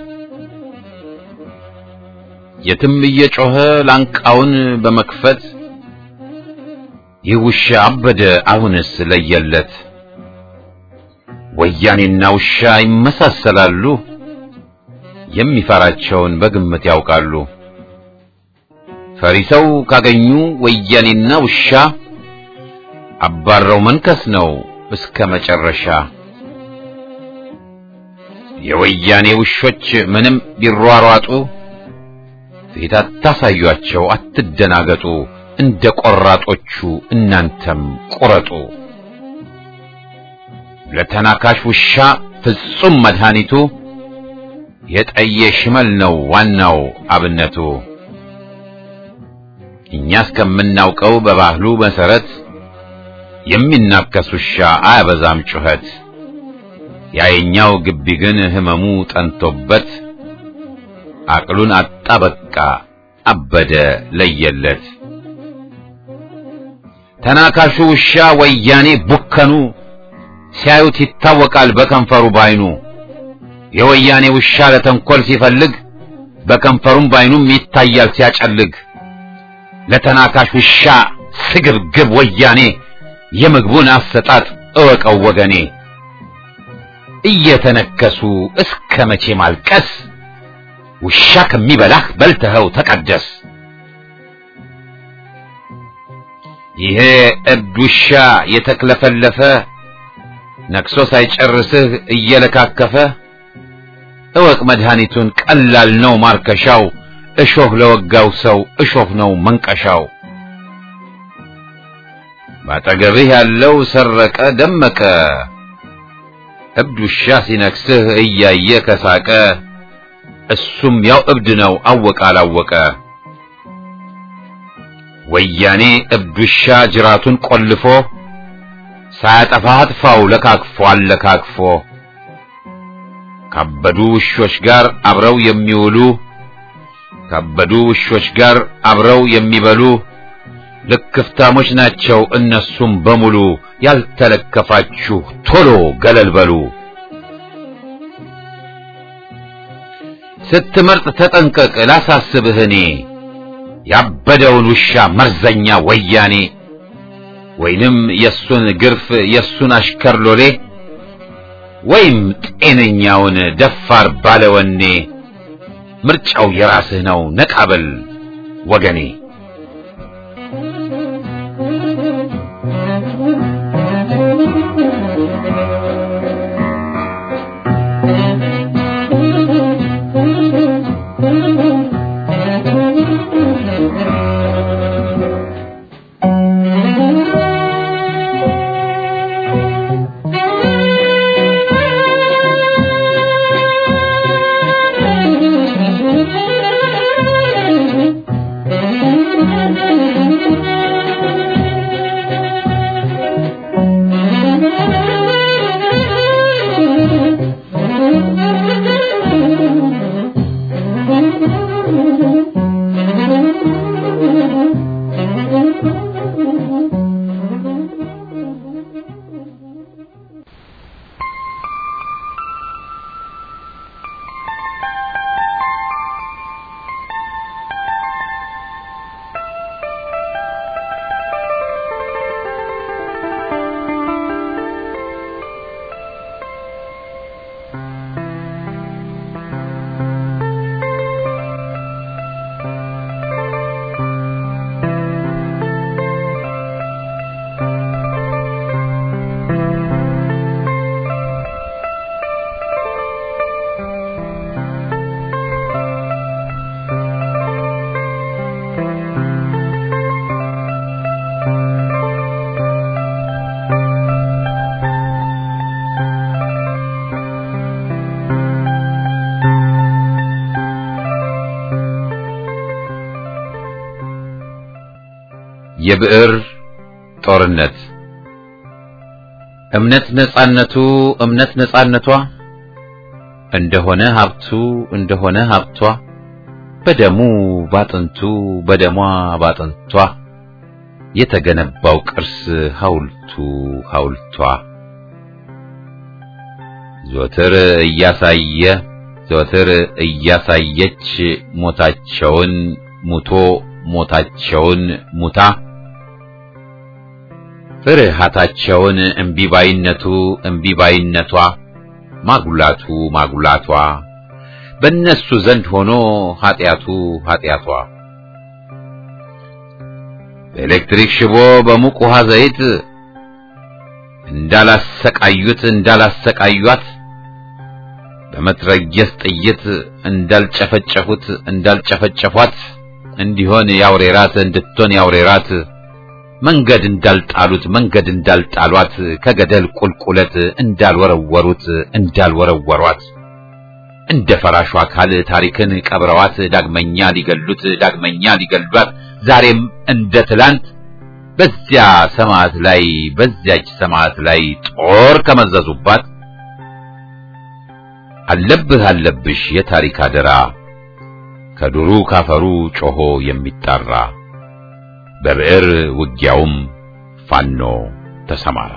የትም እየጮኸ ላንቃውን በመክፈት ይህ ውሻ አበደ አሁንስ ለየለት። ወያኔና ውሻ ይመሳሰላሉ፣ የሚፈራቸውን በግምት ያውቃሉ። ፈሪ ሰው ካገኙ ወያኔና ውሻ አባረው መንከስ ነው እስከ መጨረሻ። የወያኔ ውሾች ምንም ቢሯሯጡ ፊት አታሳዩአቸው፣ አትደናገጡ። እንደ ቆራጦቹ እናንተም ቁረጡ። ለተናካሽ ውሻ ፍጹም መድኃኒቱ የጠየ ሽመል ነው ዋናው አብነቱ። እኛ እስከምናውቀው በባህሉ መሰረት የሚናከስ ውሻ አያበዛም ጩኸት። ያየኛው ግቢ ግን ህመሙ ጠንቶበት አቅሉን አጣ በቃ አበደ ለየለት። ተናካሹ ውሻ ወያኔ ቡከኑ ሲያዩት ይታወቃል በከንፈሩ ባይኑ። የወያኔ ውሻ ለተንኮል ሲፈልግ በከንፈሩም ባይኑም ይታያል ሲያጨልግ። ለተናካሽ ውሻ ስግብግብ ወያኔ የምግቡን አሰጣጥ እወቀው ወገኔ። እየተነከሱ እስከ መቼ ማልቀስ? ውሻ ከሚበላህ በልተኸው ተቀደስ። ይሄ እብድ ውሻ የተክለፈለፈ ነክሶ ሳይጨርስህ እየለካከፈ እወቅ መድኃኒቱን ቀላል ነው ማርከሻው። እሾህ ለወጋው ሰው እሾህ ነው መንቀሻው። ባጠገብህ ያለው ሰረቀ ደመቀ እብድ ውሻ ሲነክስህ እያየ ከሳቀ እሱም ያው እብድ ነው አወቀ አላወቀ። ወያኔ እብድ ውሻ ጅራቱን ቆልፎ ሳያጠፋ አጥፋው ለካክፎ አለካክፎ ካበዱ ውሾች ጋር አብረው የሚውሉ ካበዱ ውሾች ጋር አብረው የሚበሉ ልክፍታሞች ናቸው እነሱም በሙሉ ያልተለከፋችሁ ቶሎ ገለል በሉ ስትመርጥ ተጠንቀቅ ላሳስብህ እኔ ያበደውን ውሻ መርዘኛ ወያኔ ወይንም የሱን ግርፍ የሱን አሽከር ሎሌ ወይም ጤነኛውን ደፋር ባለወኔ ምርጫው የራስህ ነው ነቃበል ወገኔ የብዕር ጦርነት እምነት ነጻነቱ እምነት ነጻነቷ እንደሆነ ሀብቱ እንደሆነ ሀብቷ በደሙ ባጥንቱ በደሟ ባጥንቷ የተገነባው ቅርስ ሐውልቱ ሐውልቷ ዘወትር እያሳየ ዘወትር እያሳየች ሞታቸውን ሙቶ ሞታቸውን ሙታ ፍርሃታቸውን እምቢባይነቱ እምቢባይነቷ ማጉላቱ ማጉላቷ በእነሱ ዘንድ ሆኖ ኃጢአቱ ኃጢአቷ በኤሌክትሪክ ሽቦ በሙቅ ውሃ ዘይት እንዳላሰቃዩት እንዳላሰቃዩት በመትረየስ ጥይት እንዳልጨፈጨፉት እንዳልጨፈጨፏት እንዲሆን ያውሬራት እንድትሆን ያውሬራት መንገድ እንዳልጣሉት መንገድ እንዳልጣሏት ከገደል ቁልቁለት እንዳልወረወሩት እንዳልወረወሯት እንደ ፈራሹ አካል ታሪክን ቀብረዋት ዳግመኛ ሊገሉት ዳግመኛ ሊገሏት ዛሬም እንደ ትላንት በዚያ ሰማዕት ላይ በዚያች ሰማዕት ላይ ጦር ከመዘዙባት አለብህ አለብሽ የታሪክ አደራ ከዱሩ ካፈሩ ጮሆ የሚጣራ በብዕር ውጊያውም ፋኖ ተሰማራ።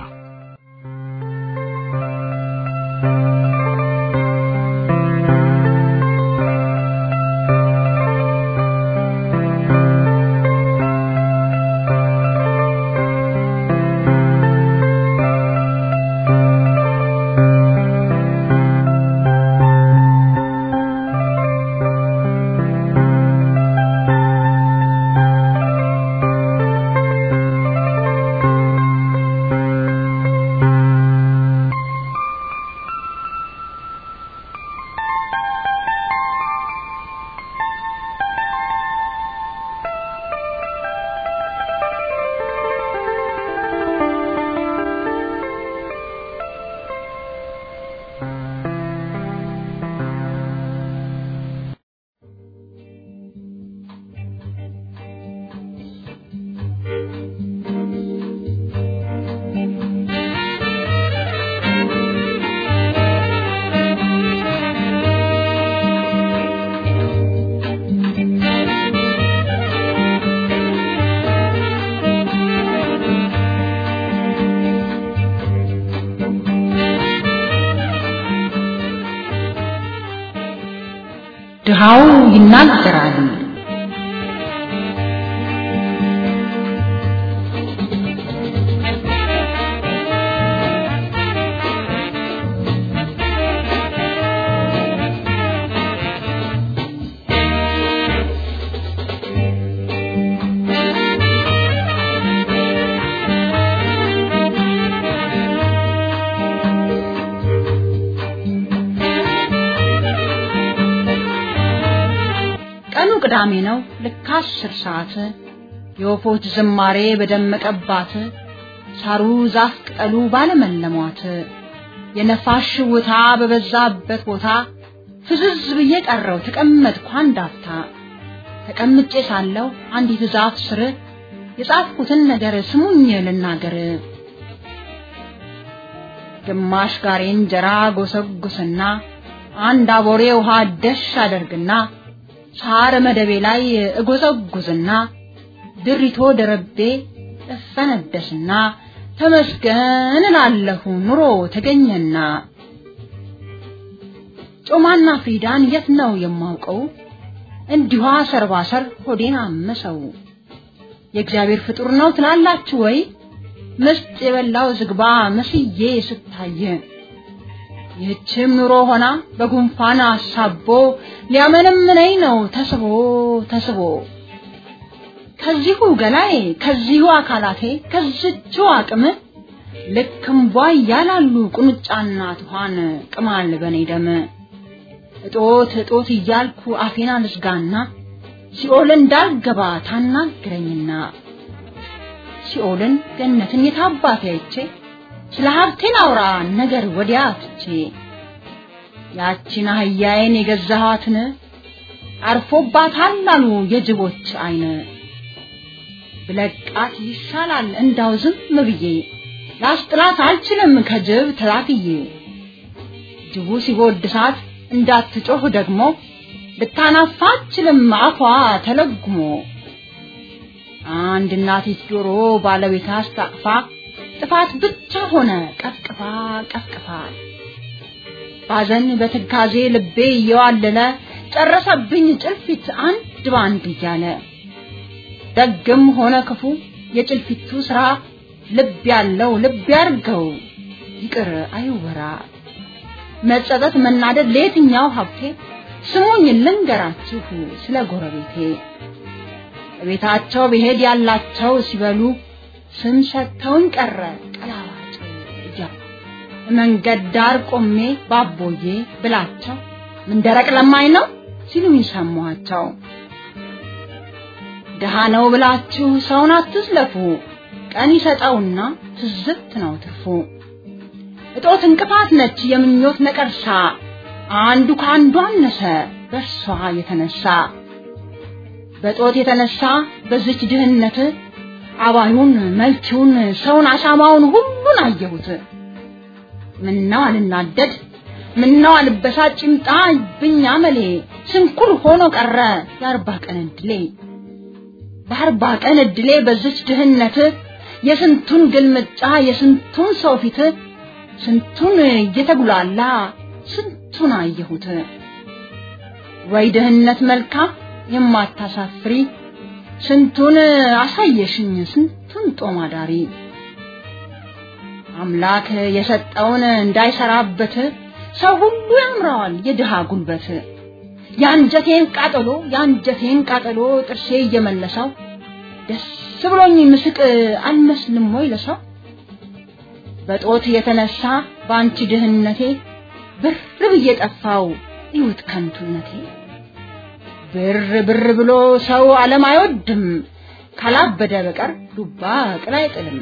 ድሃው ይናገራል። ቀኑ ቅዳሜ ነው። ልክ አስር ሰዓት የወፎች ዝማሬ በደመቀባት ሳሩ ዛፍ ቅጠሉ ባለመለሟት የነፋስ ሽውታ በበዛበት ቦታ ፍዝዝ ብዬ ቀረው ተቀመጥኩ አንድ አፍታ። ተቀምጬ ሳለሁ አንዲት ዛፍ ስር የጻፍኩትን ነገር ስሙኝ ልናገር። ግማሽ ጋሬ እንጀራ ጎሰጉስና አንድ አቦሬ ውሃ ደሽ አደርግና ሳር መደቤ ላይ እጎዘጉዝና ድሪቶ ደረቤ እፈነደስና ተመስገን እላለሁ ኑሮ ተገኘና። ጮማና ፍሪዳን የት ነው የማውቀው? እንዲሁ ሰርባሰር ሆዴን አመሰው። የእግዚአብሔር ፍጡር ነው ትላላችሁ ወይ? ምስጥ የበላው ዝግባ መስዬ ስታየ ይህችም ኑሮ ሆና በጉንፋን አሳቦ ሊያመነምነኝ ነው ተስቦ ተስቦ ከዚሁ ገላዬ ከዚሁ አካላቴ ከዝቹ አቅም ልክም ቧ እያላሉ ቁንጫና ትኋን ቅማል በኔ ደም እጦት እጦት እያልኩ አፌና ልዝጋና ሲኦል እንዳልገባ ታናግረኝና ሲኦልን ገነትን የታባቴ አይቼ ስለ ሀብቴን አውራ ነገር ወዲያ ትቼ ያቺን አህያዬን የገዛኋትን አርፎባታል አሉ የጅቦች አይን ብለቃት ይሻላል እንዳው ዝም ብዬ ላስጥላት አልችልም ከጅብ ተላትዬ ጅቡ ሲጎድሳት እንዳትጮህ ደግሞ ልታናፋ አትችልም አፏ ተለጉሞ አንድ እናቲት ዶሮ ባለቤት አስታቅፋ ጥፋት ብቻ ሆነ ቀፍቅፋ ቀፍቅፋ ባዘን በትካዜ ልቤ እየዋለለ ጨረሰብኝ ጭልፊት አንድ ባንድ እያለ ደግም ሆነ ክፉ የጭልፊቱ ስራ ልብ ያለው ልብ ያርገው ይቅር አይወራ መጸጸት መናደድ ለየትኛው ሀብቴ ስሙኝ ልንገራችሁ ስለ ጎረቤቴ ቤታቸው ብሄድ ያላቸው ሲበሉ ስም ሰጥተውኝ ቀረ ቀላዋጭ እያሉ መንገድ ዳር ቆሜ ባቦዬ ብላቸው ምን ደረቅ ለማኝ ነው ሲሉኝ ሰማኋቸው። ድሃ ነው ብላችሁ ሰውን አትዝለፉ፣ ቀን ይሰጠውና ትዝብት ነው ትርፉ። እጦት እንቅፋት ነች የምኞት ነቀርሳ፣ አንዱ ከአንዱ አነሰ በእርሷ የተነሳ በጦት የተነሳ በዚች ድህነት አባዩን መልቺውን ሰውን አሻማውን ሁሉን አየሁት። ምነው አልናደድ ምነው አልበሳጭ ይምጣ ብኝ አመሌ ስንኩል ሆኖ ቀረ የአርባ ቀን እድሌ በአርባ ቀን እድሌ በዚች ድህነት የስንቱን ግልምጫ የስንቱን ሰው ፊት ስንቱን እየተጉላላ ስንቱን አየሁት። ወይ ድህነት መልካም የማታሳፍሪ ስንቱን አሳየሽኝ ስንቱን ጦም አዳሪ አምላክ የሰጠውን እንዳይሰራበት ሰው ሁሉ ያምረዋል የድሃ ጉልበት የአንጀቴን ቃጠሎ የአንጀቴን ቃጠሎ ጥርሴ እየመለሰው ደስ ብሎኝ ምስቅ አልመስልም ወይ ለሰው በጦት የተነሳ በአንቺ ድህነቴ ብር ብዬ ጠፋው ይሁት ከንቱነቴ ብር ብር ብሎ ሰው ዓለም አይወድም ካላበደ በቀር ዱባ ቅል አይጥልም።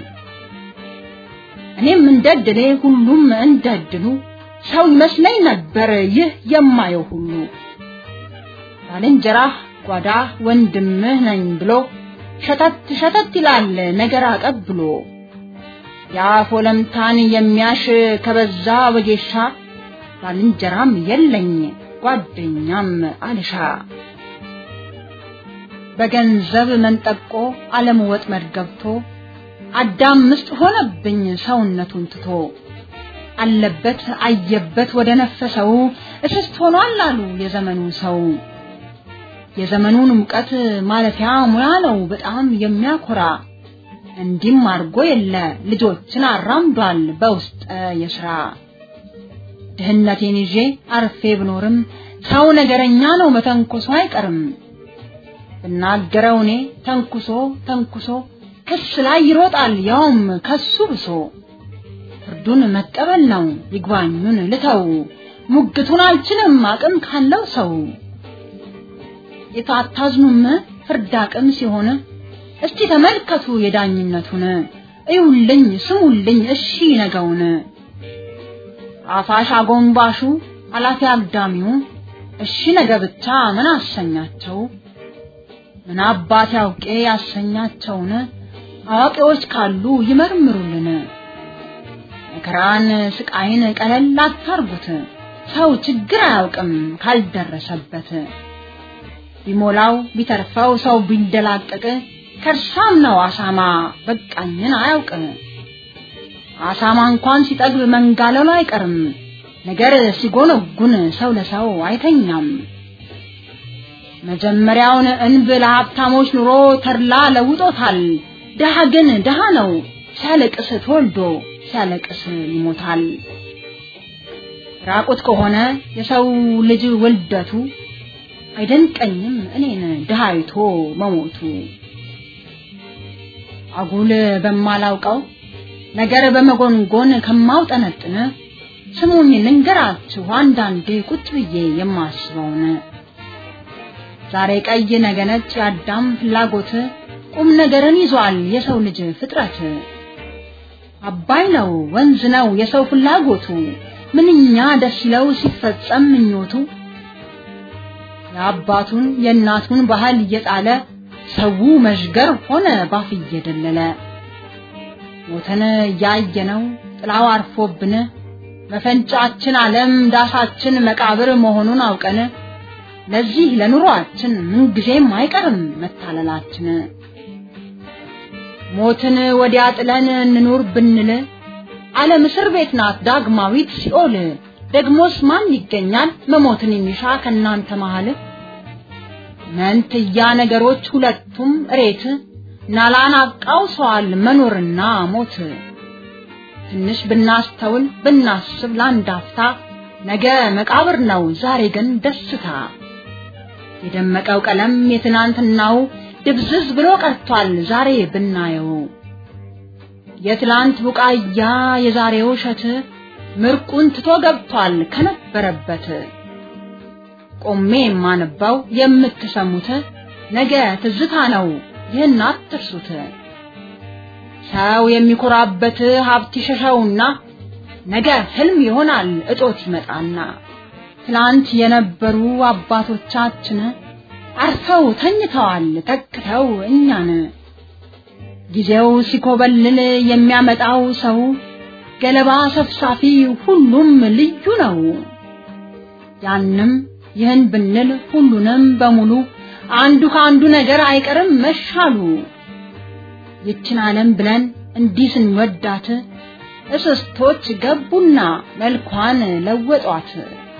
እኔም እንደድሌ ሁሉም እንደድሉ ሰው ይመስለኝ ነበር ይህ የማየው ሁሉ ባልንጀራህ ጓዳ ወንድምህ ነኝ ብሎ ሸተት ሸተት ይላል ነገር አቀብሎ የአፍ ወለምታን የሚያሽ ከበዛ ወጌሻ ባልንጀራም የለኝ ጓደኛም አልሻ በገንዘብ መንጠቆ ዓለም ወጥመድ ገብቶ አዳም ምስጥ ሆነብኝ ሰውነቱን ትቶ አለበት አየበት ወደ ነፈሰው እስስት ሆኗል አሉ የዘመኑ ሰው የዘመኑን ሙቀት ማለፊያ ሙያ ነው በጣም የሚያኮራ እንዲህም አድርጎ የለ ልጆችን አራምዷል በውስጠ የሥራ ድህነቴን ይዤ አርፌ ብኖርም ሰው ነገረኛ ነው መተንኮሶ አይቀርም ብናገረው እኔ ተንኩሶ ተንኩሶ ክስ ላይ ይሮጣል ያውም ከሱ ብሶ ፍርዱን መቀበል ነው ይግባኙን ልተው ሙግቱን አልችልም አቅም ካለው ሰው የታታዝኑም ፍርድ አቅም ሲሆን እስቲ ተመልከቱ የዳኝነቱን እዩልኝ ስሙልኝ እሺ ነገውን አፋሽ አጎንባሹ አላፊ አግዳሚው እሺ ነገ ብቻ ምን አሰኛቸው ምን አባት ያውቄ ያሰኛቸውን አዋቂዎች ካሉ ይመርምሩልን መከራን ስቃይን ቀለል አታርጉት ሰው ችግር አያውቅም ካልደረሰበት ቢሞላው ቢተርፈው ሰው ቢንደላቀቅ ከርሳም ነው አሳማ በቃኝን አያውቅ አሳማ እንኳን ሲጠግብ መንጋለሉ አይቀርም ነገር ሲጎነጉን ሰው ለሰው አይተኛም መጀመሪያውን እንብ ለሀብታሞች ኑሮ ተድላ ለውጦታል ድሃ ግን ድሃ ነው ሲያለቅስ ተወልዶ ሲያለቅስ ይሞታል ራቁት ከሆነ የሰው ልጅ ውልደቱ አይደንቀኝም እኔን ድሃይቶ መሞቱ አጉል በማላውቀው ነገር በመጎንጎን ከማውጠነጥን ስሙኝ ልንገራችሁ አንዳንዴ ቁጭ ብዬ የማስበውን ዛሬ ቀይ ነገ ነጭ የአዳም ፍላጎት ቁም ነገርን ይዟል የሰው ልጅ ፍጥረት አባይ ነው ወንዝ ነው የሰው ፍላጎቱ ምንኛ ደስ ይለው ሲፈጸም ምኞቱ የአባቱን የእናቱን ባህል እየጣለ ሰው መዥገር ሆነ ባፍ እየደለለ ሞተን እያየነው ጥላው አርፎብን መፈንጫችን ዓለም ዳሳችን መቃብር መሆኑን አውቀን ለዚህ ለኑሯችን ምንጊዜም አይቀርም መታለላችን ሞትን ወዲያ ጥለን እንኑር ብንል ዓለም እስር ቤት ናት ዳግማዊት ሲኦል ደግሞስ ማን ይገኛል መሞትን የሚሻ ከናንተ መሃል መንትያ ነገሮች ሁለቱም እሬት ናላን አቃውሰዋል መኖርና ሞት ትንሽ ብናስተውል ብናስብ ለአንድ አፍታ ነገ መቃብር ነው ዛሬ ግን ደስታ የደመቀው ቀለም የትናንትናው ድብዝዝ ብሎ ቀርቷል ዛሬ ብናየው የትላንት ቡቃያ የዛሬው እሸት ምርቁን ትቶ ገብቷል ከነበረበት ቆሜ የማነባው የምትሰሙት ነገ ትዝታ ነው ይህን አትርሱት ሰው የሚኮራበት ሀብት ይሸሸውና ነገ ህልም ይሆናል እጦት ይመጣና ትላንት የነበሩ አባቶቻችን አርፈው ተኝተዋል ተክተው እኛን ጊዜው ሲኮበልል የሚያመጣው ሰው ገለባ ሰፍሳፊ ሁሉም ልዩ ነው ያንም ይህን ብንል ሁሉንም በሙሉ አንዱ ከአንዱ ነገር አይቀርም መሻሉ ይችን ዓለም ብለን እንዲህ ስንወዳት እስስቶች ገቡና መልኳን ለወጧት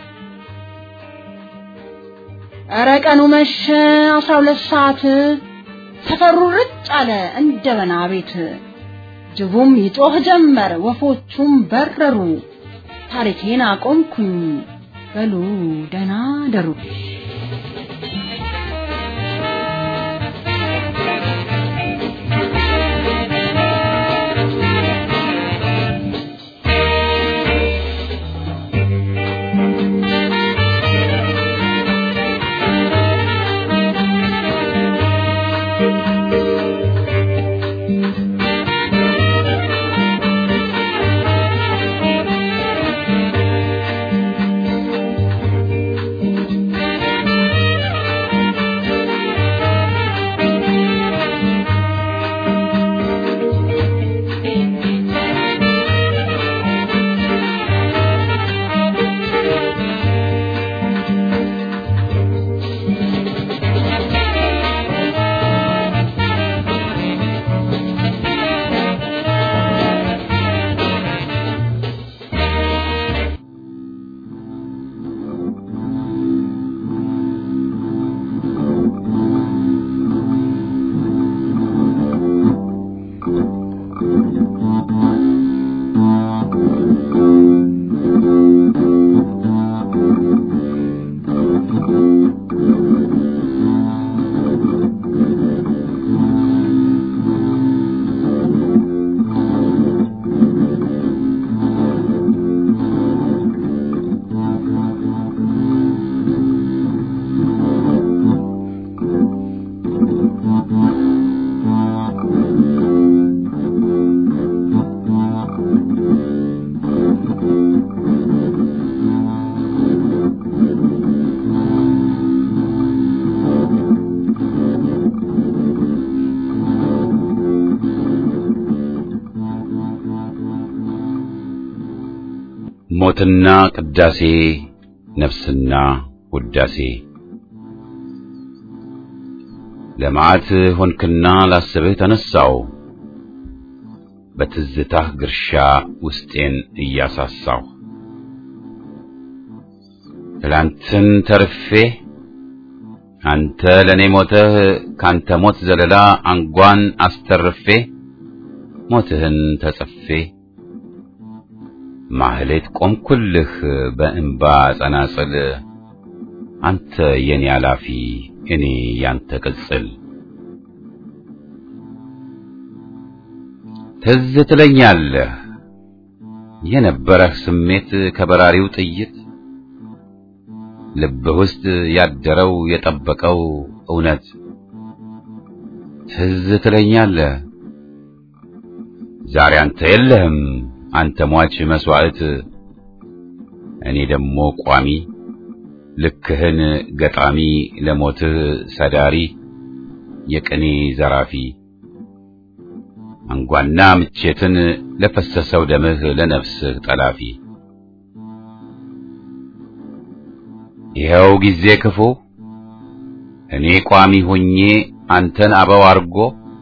ኧረ ቀኑ መሸ አስራ ሁለት ሰዓት ሰፈሩ ርጭ አለ እንደ በና ቤት ጅቡም ይጮህ ጀመር ወፎቹም በረሩ ታሪኬን አቆምኩኝ በሉ ደህና ደሩ ጸሎትና ቅዳሴ ነፍስና ውዳሴ ለመዓት ሆንክና ላስብህ ተነሳው በትዝታህ ግርሻ ውስጤን እያሳሳው ትላንትን ተርፌ አንተ ለኔ ሞተህ ካንተ ሞት ዘለላ አንጓን አስተርፌ ሞትህን ተጽፌ ማህሌት ቆምኩልህ በእንባ ጸናጽል አንተ የኔ አላፊ እኔ ያንተ ቅጽል ትዝ ትለኛለህ የነበረህ ስሜት ከበራሪው ጥይት ልብህ ውስጥ ያደረው የጠበቀው እውነት ትዝ ትለኛለህ ዛሬ አንተ የለህም አንተ ሟች መስዋዕት እኔ ደግሞ ቋሚ ልክህን ገጣሚ ለሞትህ ሰዳሪ የቅኔ ዘራፊ አንጓና ምቼትን ለፈሰሰው ደምህ ለነፍስህ ጠላፊ ይኸው ጊዜ ክፉ እኔ ቋሚ ሆኜ አንተን አበው አርጎ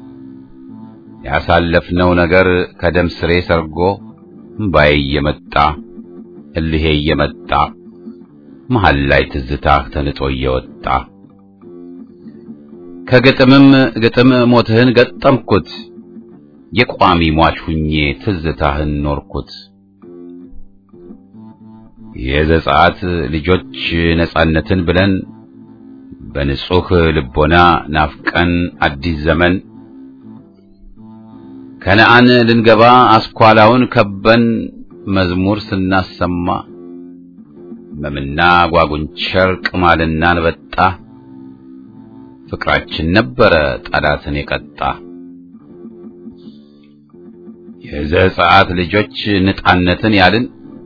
ያሳለፍነው ነገር ከደም ስሬ ሰርጎ እምባዬ እየመጣ እልሄ እየመጣ መሃል ላይ ትዝታህ ተንጦ እየወጣ ከግጥምም ግጥም ሞትህን ገጠምኩት የቋሚ ሟች ሁኜ ትዝታህን ኖርኩት የዘጸአት ልጆች ነጻነትን ብለን በንጹህ ልቦና ናፍቀን አዲስ ዘመን ከነአን ልንገባ አስኳላውን ከበን መዝሙር ስናሰማ መምና ጓጉንቸር ቅማልና አንበጣ ፍቅራችን ነበረ ጠላትን የቀጣ የዘጸአት ልጆች ነጻነትን ያልን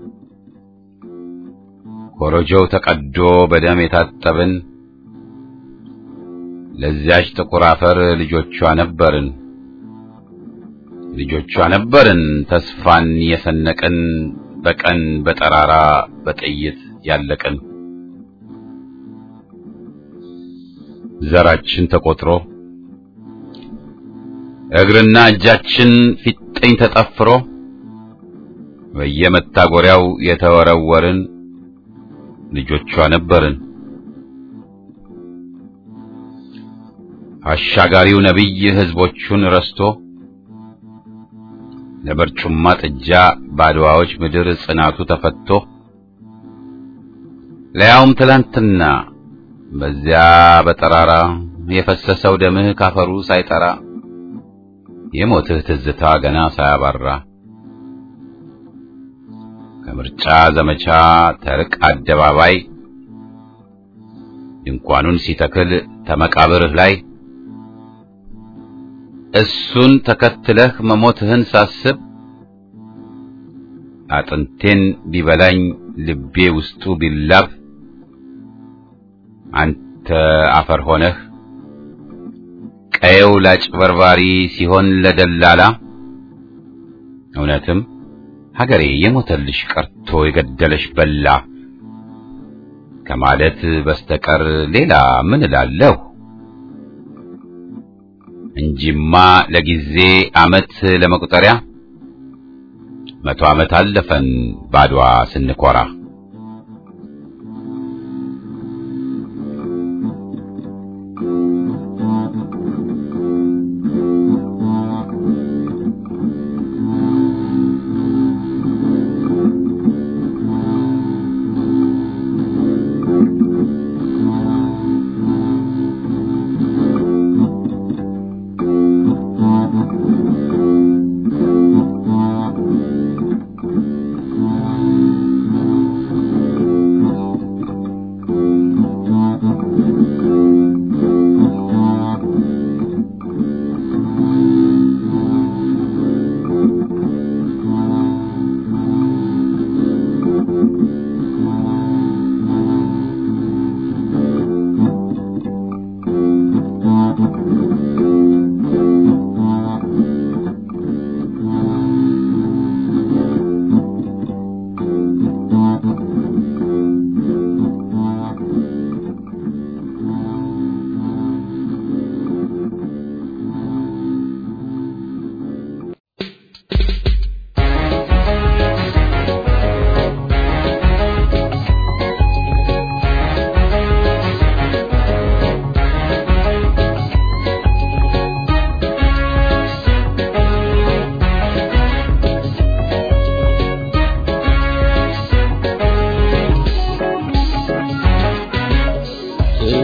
ኮረጆው ተቀዶ በደም የታጠብን ለዚያች ጥቁር አፈር ልጆቿ ነበርን ልጆቿ ነበርን ተስፋን የሰነቅን በቀን በጠራራ በጥይት ያለቅን ዘራችን ተቆጥሮ እግርና እጃችን ፊጥኝ ተጠፍሮ በየመታጎሪያው የተወረወርን ልጆቿ ነበርን። አሻጋሪው ነቢይ ሕዝቦቹን ረስቶ ለበርጩማ ጥጃ ባድዋዎች ምድር ጽናቱ ተፈቶ ለያውም ትላንትና በዚያ በጠራራ የፈሰሰው ደምህ ካፈሩ ሳይጠራ የሞትህ ትዝታ ገና ሳያባራ ከምርጫ ዘመቻ ተርቅ አደባባይ ድንኳኑን ሲተክል ተመቃብርህ ላይ እሱን ተከትለህ መሞትህን ሳስብ አጥንቴን ቢበላኝ ልቤ ውስጡ ቢላብ አንተ አፈር ሆነህ ቀየው ላጭበርባሪ ሲሆን ለደላላ እውነትም ሀገሬ የሞተልሽ ቀርቶ የገደለሽ በላ ከማለት በስተቀር ሌላ ምን እላለሁ? እንጂማ ለጊዜ ዓመት ለመቁጠሪያ መቶ ዓመት አለፈን ባድዋ ስንኮራ።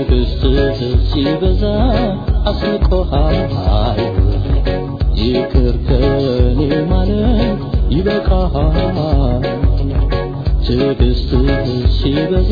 ትዕግስትህ ሲበዛ አስንቆሃል ይቅር ከኔ ማለት ይበቃሃል ትዕግስትህ ሲበዛ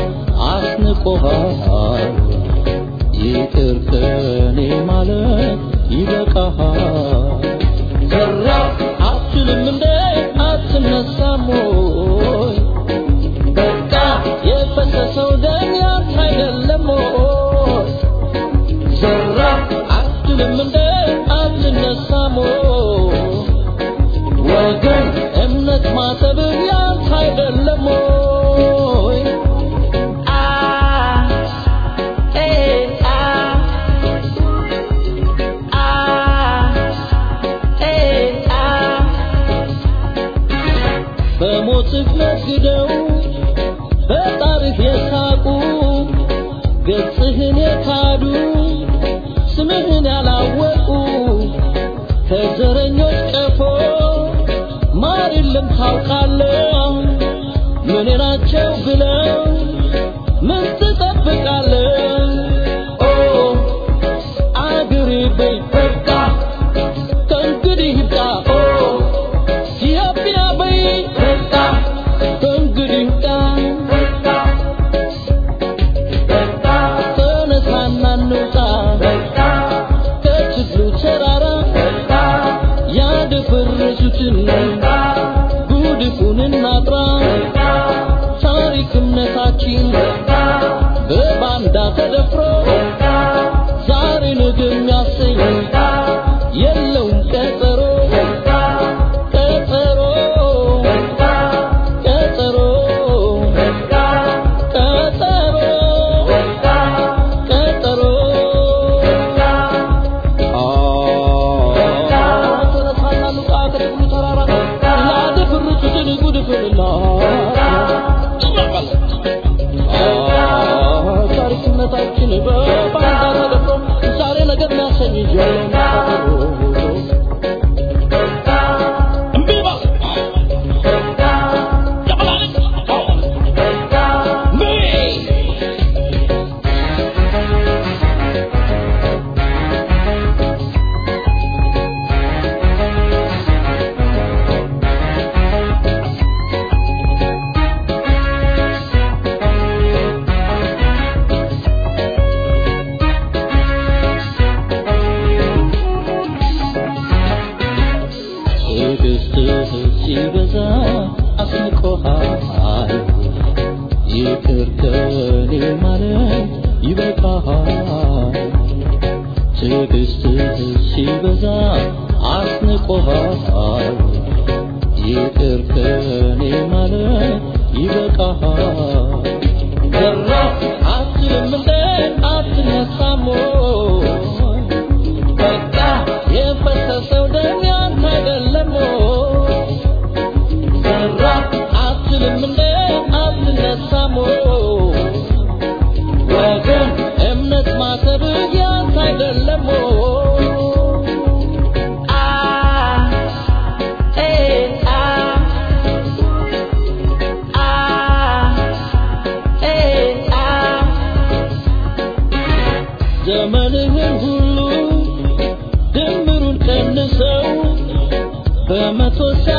አስንቆሃል ይቅር ከኔ ማለት ይበቃሃል ዘራ አትልም እንደ አትነሳም ወይ በቃ የፈሰሰው ደም ያንተ አይደለም ወይ ዘራ አትልም እንደ አትነሳም ወይ ወገን እምነት ማሰብ ያንተ አይደለም ወይ አ ኤ አ አ ኤ አ በሞትህ ነግደው በጣርህ የሳቁ ገጽህን የካዱ ስምህን ያላወቁ ከዘረኞች ቀፎ ማር የለም ታውቃለህ ምን ናቸው ብለው ምን ትጠብቃለህ ኦ አገሬ በይ በቃ ከእንግዲህ ይብቃ ኦ ኢትዮጵያ በይ በቃ ከእንግዲህ ይብቃ ተነሳና እንውጣ ከችግሩ ተራራ ያደፈረሱትን ጉድፉን እናጥራ ታሪክ እምነታችን በባንዳ ተደፍሮ ዛሬ ነገ የሚያሰኝ የለውም ቀጠሮ ቀጠሮ ቀጠሮ ቀጠሮ ቀጠሮ ተነሳና ሉቃ ከደብሩ ተራራ ያደፈረሱትን ጉድፍንና ታሪክነታችን በባንዳ ተደፍሮ ዛሬ ነገር የሚያሰኝ የለውም ቀጠሮ እምቢ በል ደበላለች እምቢ ትዕግስትህ ሲበዛ አስንቆሃል ይቅር ከኔ ማለት ይበቃሃል ትዕግስትህ ሲበዛ አስንቆሃል ይቅር ከኔ ማለት ይበቃሃል ዘራ አትልም እንደ አትነሳም ወይ በቃ የፈሰሰው ደም ያንተ አይደለም ወይ ዘራ አትልም እንደ አትነሳም ወይ ወገን እምነት ማሰብ ያንተ አይደለም ወይ አ ኤ አ አ ኤ አ ዘመንህን ሁሉ ድምሩን ቀንሰው በመቶ